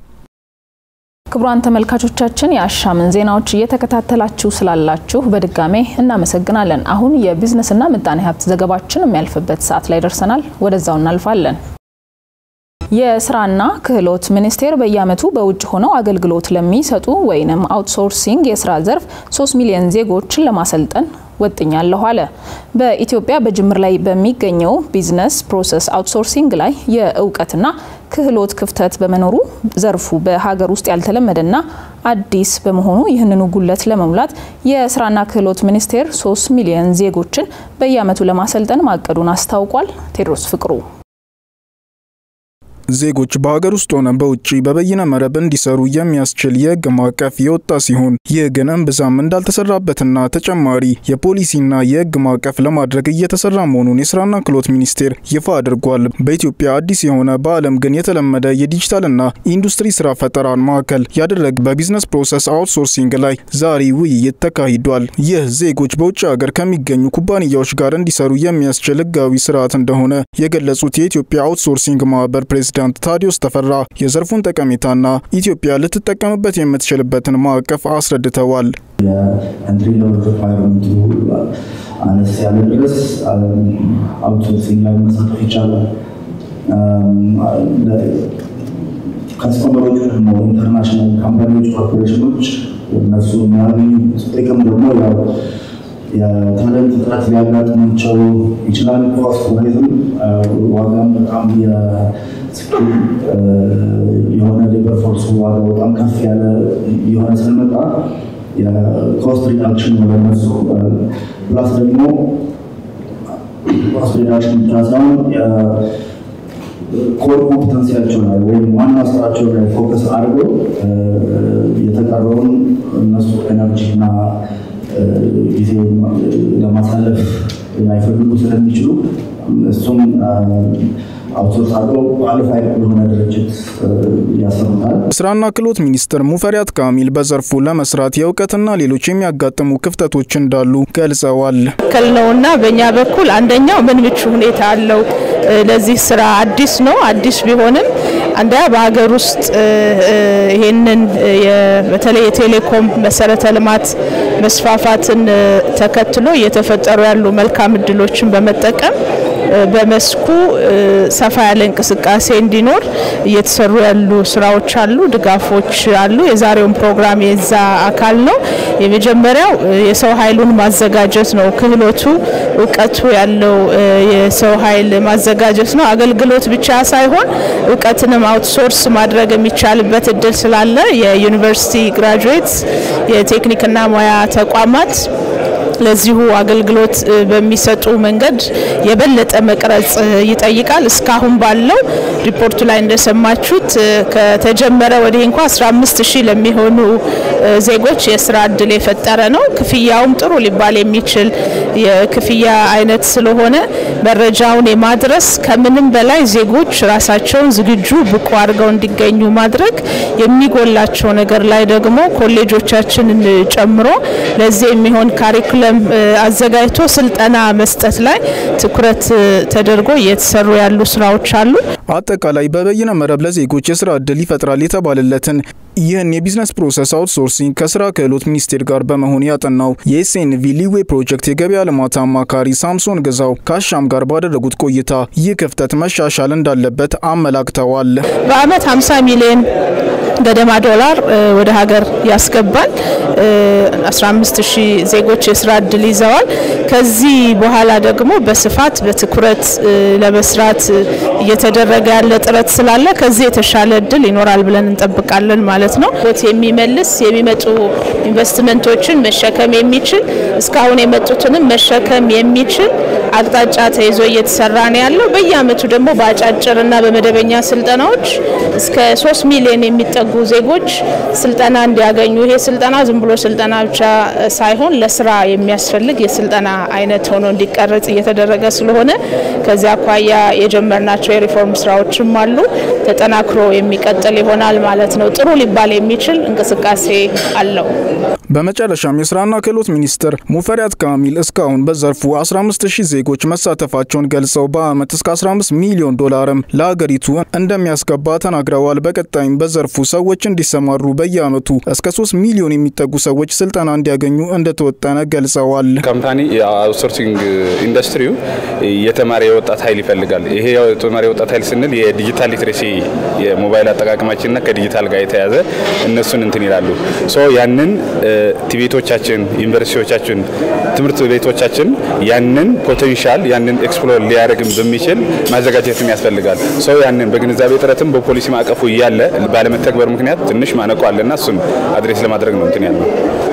ክቡራን ተመልካቾቻችን የአሻምን ዜናዎች እየተከታተላችሁ ስላላችሁ በድጋሜ እናመሰግናለን። አሁን የቢዝነስና ምጣኔ ሀብት ዘገባችን የሚያልፍበት ሰዓት ላይ ደርሰናል። ወደዛው እናልፋለን። የስራና ክህሎት ሚኒስቴር በየዓመቱ በውጭ ሆነው አገልግሎት ለሚሰጡ ወይንም አውትሶርሲንግ የስራ ዘርፍ 3 ሚሊዮን ዜጎችን ለማሰልጠን ወጥኛለሁ አለ። በኢትዮጵያ በጅምር ላይ በሚገኘው ቢዝነስ ፕሮሰስ አውትሶርሲንግ ላይ የእውቀትና ክህሎት ክፍተት በመኖሩ ዘርፉ በሀገር ውስጥ ያልተለመደና አዲስ በመሆኑ ይህንኑ ጉለት ለመሙላት የስራና ክህሎት ሚኒስቴር 3 ሚሊዮን ዜጎችን በየዓመቱ ለማሰልጠን ማቀዱን አስታውቋል። ቴድሮስ ፍቅሩ ዜጎች በሀገር ውስጥ ሆነ በውጭ በበይነ መረብ እንዲሰሩ የሚያስችል የህግ ማዕቀፍ የወጣ ሲሆን ይህ ግን እምብዛም እንዳልተሰራበትና ተጨማሪ የፖሊሲና የህግ ማዕቀፍ ለማድረግ እየተሰራ መሆኑን የስራና ክህሎት ሚኒስቴር ይፋ አድርጓል። በኢትዮጵያ አዲስ የሆነ በዓለም ግን የተለመደ የዲጂታልና ኢንዱስትሪ ስራ ፈጠራን ማዕከል ያደረገ በቢዝነስ ፕሮሰስ አውትሶርሲንግ ላይ ዛሬ ውይይት ተካሂዷል። ይህ ዜጎች በውጭ ሀገር ከሚገኙ ኩባንያዎች ጋር እንዲሰሩ የሚያስችል ህጋዊ ስርዓት እንደሆነ የገለጹት የኢትዮጵያ አውትሶርሲንግ ማህበር ፕሬዚዳንት ፕሬዚዳንት ታዲዮስ ተፈራ የዘርፉን ጠቀሜታና ኢትዮጵያ ልትጠቀምበት የምትችልበትን ማዕቀፍ አስረድተዋል። የኢንትሪ ሌቭል ሪኳየርመንቱ አነስ ያለ ድረስ አውትሶርሲንግ ላይ መሳተፍ ይቻላል። ከስተመሮቹ ደግሞ ኢንተርናሽናል ካምፓኒዎች፣ ኮርፖሬሽኖች እነሱ የሚያገኙት ጥቅም ደግሞ ያው የታለንት እጥረት ሊያጋጥማቸው ይችላል። ኮስት ዋይዝም ዋጋም በጣም የሆነ ሌበር ፎርስ ዋጋ በጣም ከፍ ያለ የሆነ ስለመጣ የኮስት ሪዳክሽን ለነሱ ፕላስ ደግሞ ኳስ ፌዴሬሽን ብቻ ሳይሆን ኮር ኮምፒተንሲያቸው ላይ ወይም ዋና ስራቸው ላይ ፎከስ አድርገው የተቀረውን እነሱ ኤነርጂ እና ጊዜ ለማሳለፍ ላይፈልጉ ስለሚችሉ እሱም አውትሶርስ አድርገው ኳሊፋይድ የሆነ ድርጅት ያሰሩታል። ስራና ክህሎት ሚኒስትር ሙፈሪያት ካሚል በዘርፉ ለመስራት የእውቀትና ሌሎች የሚያጋጥሙ ክፍተቶች እንዳሉ ገልጸዋል። ክል ነውና በእኛ በኩል አንደኛው ምን ምቹ ሁኔታ አለው ለዚህ ስራ አዲስ ነው። አዲስ ቢሆንም አንደኛ በሀገር ውስጥ ይሄንን በተለይ የቴሌኮም መሰረተ ልማት መስፋፋትን ተከትሎ እየተፈጠሩ ያሉ መልካም እድሎችን በመጠቀም በመስኩ ሰፋ ያለ እንቅስቃሴ እንዲኖር እየተሰሩ ያሉ ስራዎች አሉ፣ ድጋፎች አሉ። የዛሬውን ፕሮግራም የዛ አካል ነው። የመጀመሪያው የሰው ኃይሉን ማዘጋጀት ነው። ክህሎቱ እውቀቱ ያለው የሰው ኃይል ማዘጋጀት ነው። አገልግሎት ብቻ ሳይሆን እውቀትንም አውትሶርስ ማድረግ የሚቻልበት እድል ስላለ የዩኒቨርሲቲ ግራጁዌት የቴክኒክና ሙያ ተቋማት ለዚሁ አገልግሎት በሚሰጡ መንገድ የበለጠ መቅረጽ ይጠይቃል። እስካሁን ባለው ሪፖርቱ ላይ እንደሰማችሁት ከተጀመረ ወዲህ እንኳ 15 ሺህ ለሚሆኑ ዜጎች የስራ እድል የፈጠረ ነው። ክፍያውም ጥሩ ሊባል የሚችል የክፍያ አይነት ስለሆነ መረጃውን የማድረስ ከምንም በላይ ዜጎች ራሳቸውን ዝግጁ ብቁ አድርገው እንዲገኙ ማድረግ የሚጎላቸው ነገር ላይ ደግሞ ኮሌጆቻችንን ጨምሮ ለዚህ የሚሆን ካሪኩለም አዘጋጅቶ ስልጠና መስጠት ላይ ትኩረት ተደርጎ እየተሰሩ ያሉ ስራዎች አሉ። አጠቃላይ በበይነ መረብ ለዜጎች የስራ እድል ይፈጥራል የተባለለትን ይህን የቢዝነስ ፕሮሰስ አውትሶርሲንግ ከስራ ክህሎት ሚኒስቴር ጋር በመሆን ያጠናው የኤስኤንቪ ሊዌ ፕሮጀክት የገበያ ልማት አማካሪ ሳምሶን ገዛው ከአሻም ጋር ባደረጉት ቆይታ ይህ ክፍተት መሻሻል እንዳለበት አመላክተዋል። በአመት 50 ሚሊዮን ገደማ ዶላር ወደ ሀገር ያስገባል። 15 ሺህ ዜጎች የስራ እድል ይዘዋል። ከዚህ በኋላ ደግሞ በስፋት በትኩረት ለመስራት እየተደረገ ያለ ጥረት ስላለ ከዚህ የተሻለ እድል ይኖራል ብለን እንጠብቃለን ማለት ነው። ቦት የሚመልስ የሚመጡ ኢንቨስትመንቶችን መሸከም የሚችል እስካሁን የመጡትንም መሸከም የሚችል አቅጣጫ ተይዞ እየተሰራ ነው ያለው። በየአመቱ ደግሞ በአጫጭርና በመደበኛ ስልጠናዎች እስከ ሶስት ሚሊዮን የሚጠጉ ዜጎች ስልጠና እንዲያገኙ ይሄ ስልጠና ዝም ብሎ ስልጠና ብቻ ሳይሆን ለስራ የሚያስፈልግ የስልጠና አይነት ሆኖ እንዲቀረጽ እየተደረገ ስለሆነ ከዚያ አኳያ የጀመርናቸው የሪፎርም ስራዎችም አሉ። ተጠናክሮ የሚቀጥል ይሆናል ማለት ነው። ጥሩ ሊባል የሚችል እንቅስቃሴ አለው። በመጨረሻም የስራና ክህሎት ሚኒስትር ሙፈሪያት ካሚል እስካሁን በዘርፉ 15 ሺህ ዜጎች መሳተፋቸውን ገልጸው በአመት እስከ 15 ሚሊዮን ዶላርም ለሀገሪቱ እንደሚያስገባ ተናግረዋል። በቀጣይም በዘርፉ ሰዎች እንዲሰማሩ በየአመቱ እስከ 3 ሚሊዮን የሚጠጉ ሰዎች ስልጠና እንዲያገኙ እንደተወጠነ ገልጸዋል። ካምፓኒ የአውትሶርሲንግ ኢንዱስትሪው የተማረ የወጣት ኃይል ይፈልጋል። ይሄ የተማረ የወጣት ኃይል ስንል የዲጂታል ሊትሬሲ የሞባይል አጠቃቀማችንና ከዲጂታል ጋር የተያዘ እነሱን እንትን ይላሉ። ሶ ያንን ቲቤቶቻችን፣ ዩኒቨርሲቲዎቻችን፣ ትምህርት ቤቶቻችን ያንን ፖቴንሻል ያንን ኤክስፕሎር ሊያደርግም በሚችል ማዘጋጀትም ያስፈልጋል። ሰው ያንን በግንዛቤ ጥረትም በፖሊሲ ማዕቀፉ እያለ ባለመተግበር ምክንያት ትንሽ ማነቆ አለና እሱን አድሬስ ለማድረግ ነው እንትን ያለው።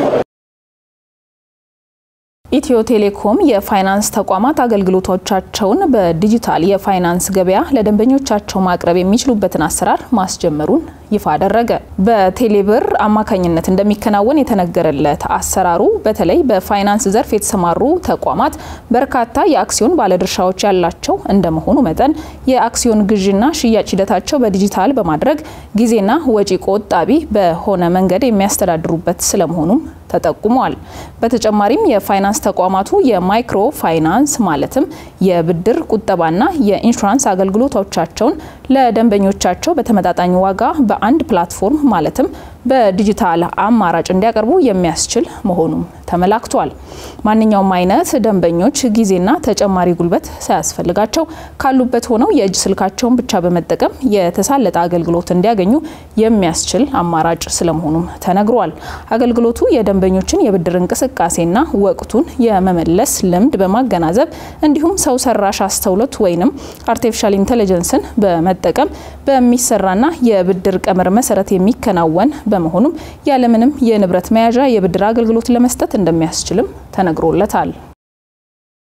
ኢትዮ ቴሌኮም የፋይናንስ ተቋማት አገልግሎቶቻቸውን በዲጂታል የፋይናንስ ገበያ ለደንበኞቻቸው ማቅረብ የሚችሉበትን አሰራር ማስጀመሩን ይፋ አደረገ። በቴሌብር አማካኝነት እንደሚከናወን የተነገረለት አሰራሩ በተለይ በፋይናንስ ዘርፍ የተሰማሩ ተቋማት በርካታ የአክሲዮን ባለድርሻዎች ያላቸው እንደመሆኑ መጠን የአክሲዮን ግዥና ሽያጭ ሂደታቸው በዲጂታል በማድረግ ጊዜና ወጪ ቆጣቢ በሆነ መንገድ የሚያስተዳድሩበት ስለመሆኑም ተጠቁሟል። በተጨማሪም የፋይናንስ ተቋማቱ የማይክሮ ፋይናንስ ማለትም የብድር ቁጠባና የኢንሹራንስ አገልግሎቶቻቸውን ለደንበኞቻቸው በተመጣጣኝ ዋጋ በአንድ ፕላትፎርም ማለትም በዲጂታል አማራጭ እንዲያቀርቡ የሚያስችል መሆኑም ተመላክቷል። ማንኛውም አይነት ደንበኞች ጊዜና ተጨማሪ ጉልበት ሳያስፈልጋቸው ካሉበት ሆነው የእጅ ስልካቸውን ብቻ በመጠቀም የተሳለጠ አገልግሎት እንዲያገኙ የሚያስችል አማራጭ ስለመሆኑም ተነግሯል። አገልግሎቱ የደንበኞችን የብድር እንቅስቃሴና ወቅቱን የመመለስ ልምድ በማገናዘብ እንዲሁም ሰው ሰራሽ አስተውሎት ወይንም አርቲፊሻል ኢንቴሊጀንስን በመጠቀም በሚሰራና የብድር ቀመር መሰረት የሚከናወን በመሆኑም ያለምንም የንብረት መያዣ የብድር አገልግሎት ለመስጠት እንደሚያስችልም ተነግሮለታል።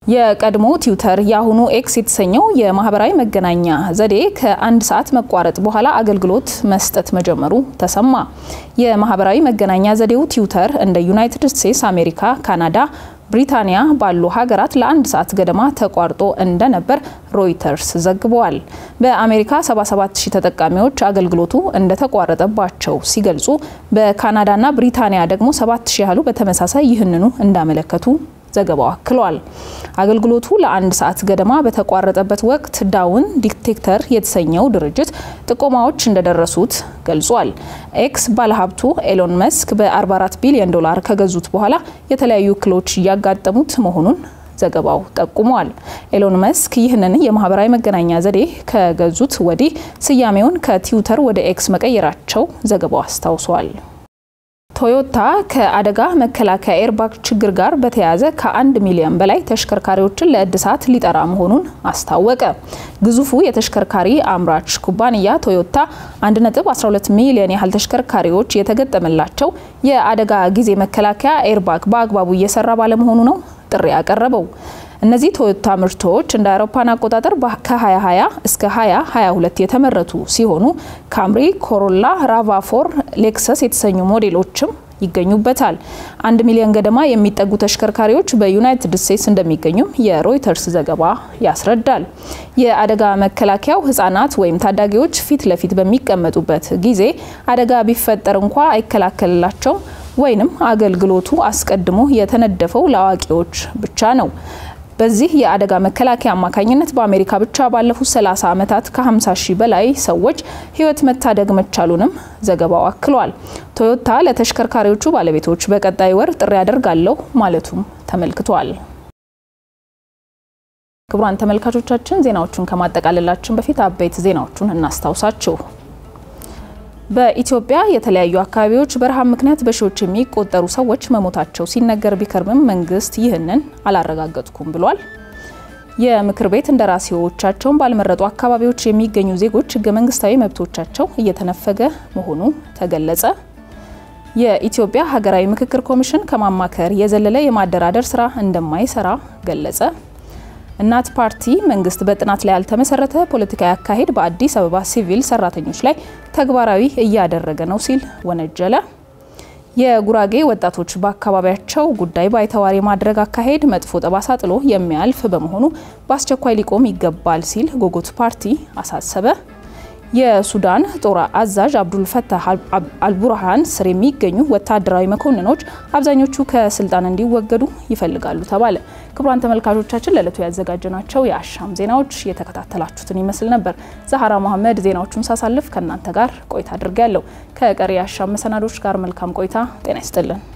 የቀድሞ ትዊተር የአሁኑ ኤክስ የተሰኘው የማህበራዊ መገናኛ ዘዴ ከአንድ ሰዓት መቋረጥ በኋላ አገልግሎት መስጠት መጀመሩ ተሰማ። የማህበራዊ መገናኛ ዘዴው ትዊተር እንደ ዩናይትድ ስቴትስ፣ አሜሪካ፣ ካናዳ ብሪታንያ ባሉ ሀገራት ለአንድ ሰዓት ገደማ ተቋርጦ እንደነበር ሮይተርስ ዘግበዋል። በአሜሪካ 77 ሺህ ተጠቃሚዎች አገልግሎቱ እንደተቋረጠባቸው ሲገልጹ በካናዳና ብሪታንያ ደግሞ 7 ሺህ ያህሉ በተመሳሳይ ይህንኑ እንዳመለከቱ ዘገባው አክሏል። አገልግሎቱ ለአንድ ሰዓት ገደማ በተቋረጠበት ወቅት ዳውን ዲቴክተር የተሰኘው ድርጅት ጥቆማዎች እንደደረሱት ገልጿል። ኤክስ ባለሀብቱ ኤሎን መስክ በ44 ቢሊዮን ዶላር ከገዙት በኋላ የተለያዩ እክሎች እያጋጠሙት መሆኑን ዘገባው ጠቁሟል። ኤሎን መስክ ይህንን የማህበራዊ መገናኛ ዘዴ ከገዙት ወዲህ ስያሜውን ከትዊተር ወደ ኤክስ መቀየራቸው ዘገባው አስታውሷል። ቶዮታ ከአደጋ መከላከያ ኤርባግ ችግር ጋር በተያያዘ ከአንድ ሚሊዮን በላይ ተሽከርካሪዎችን ለእድሳት ሊጠራ መሆኑን አስታወቀ። ግዙፉ የተሽከርካሪ አምራች ኩባንያ ቶዮታ 1.12 ሚሊዮን ያህል ተሽከርካሪዎች የተገጠመላቸው የአደጋ ጊዜ መከላከያ ኤርባግ በአግባቡ እየሰራ ባለመሆኑ ነው ጥሪ ያቀረበው። እነዚህ ቶዮታ ምርቶች እንደ አውሮፓን አቆጣጠር ከ2020 እስከ 2022 የተመረቱ ሲሆኑ ካምሪ፣ ኮሮላ፣ ራቫፎር፣ ሌክሰስ የተሰኙ ሞዴሎችም ይገኙበታል። አንድ ሚሊዮን ገደማ የሚጠጉ ተሽከርካሪዎች በዩናይትድ ስቴትስ እንደሚገኙም የሮይተርስ ዘገባ ያስረዳል። የአደጋ መከላከያው ሕጻናት ወይም ታዳጊዎች ፊት ለፊት በሚቀመጡበት ጊዜ አደጋ ቢፈጠር እንኳ አይከላከልላቸውም ወይንም አገልግሎቱ አስቀድሞ የተነደፈው ለአዋቂዎች ብቻ ነው። በዚህ የአደጋ መከላከያ አማካኝነት በአሜሪካ ብቻ ባለፉት 30 ዓመታት ከ50 ሺህ በላይ ሰዎች ህይወት መታደግ መቻሉንም ዘገባው አክሏል። ቶዮታ ለተሽከርካሪዎቹ ባለቤቶች በቀጣይ ወር ጥሪ ያደርጋለሁ ማለቱም ተመልክቷል። ክቡራን ተመልካቾቻችን ዜናዎቹን ከማጠቃለላችን በፊት አበይት ዜናዎቹን እናስታውሳችሁ። በኢትዮጵያ የተለያዩ አካባቢዎች በረሃብ ምክንያት በሺዎች የሚቆጠሩ ሰዎች መሞታቸው ሲነገር ቢከርምም መንግስት ይህንን አላረጋገጥኩም ብሏል። የምክር ቤት እንደራሴዎቻቸውን ባልመረጡ አካባቢዎች የሚገኙ ዜጎች ህገ መንግስታዊ መብቶቻቸው እየተነፈገ መሆኑ ተገለጸ። የኢትዮጵያ ሀገራዊ ምክክር ኮሚሽን ከማማከር የዘለለ የማደራደር ስራ እንደማይሰራ ገለጸ። እናት ፓርቲ መንግስት በጥናት ላይ ያልተመሰረተ ፖለቲካዊ አካሄድ በአዲስ አበባ ሲቪል ሰራተኞች ላይ ተግባራዊ እያደረገ ነው ሲል ወነጀለ። የጉራጌ ወጣቶች በአካባቢያቸው ጉዳይ ባይተዋር የማድረግ አካሄድ መጥፎ ጠባሳ ጥሎ የሚያልፍ በመሆኑ በአስቸኳይ ሊቆም ይገባል ሲል ጎጎት ፓርቲ አሳሰበ። የሱዳን ጦር አዛዥ አብዱል ፈታህ አልቡርሃን ስር የሚገኙ ወታደራዊ መኮንኖች አብዛኞቹ ከስልጣን እንዲወገዱ ይፈልጋሉ ተባለ። ክቡራን ተመልካቾቻችን ለዕለቱ ያዘጋጀናቸው የአሻም ዜናዎች የተከታተላችሁትን ይመስል ነበር። ዛሀራ መሐመድ ዜናዎቹን ሳሳልፍ ከእናንተ ጋር ቆይታ አድርጌያለሁ። ከቀሪ የአሻም መሰናዶች ጋር መልካም ቆይታ። ጤና ይስጥልን።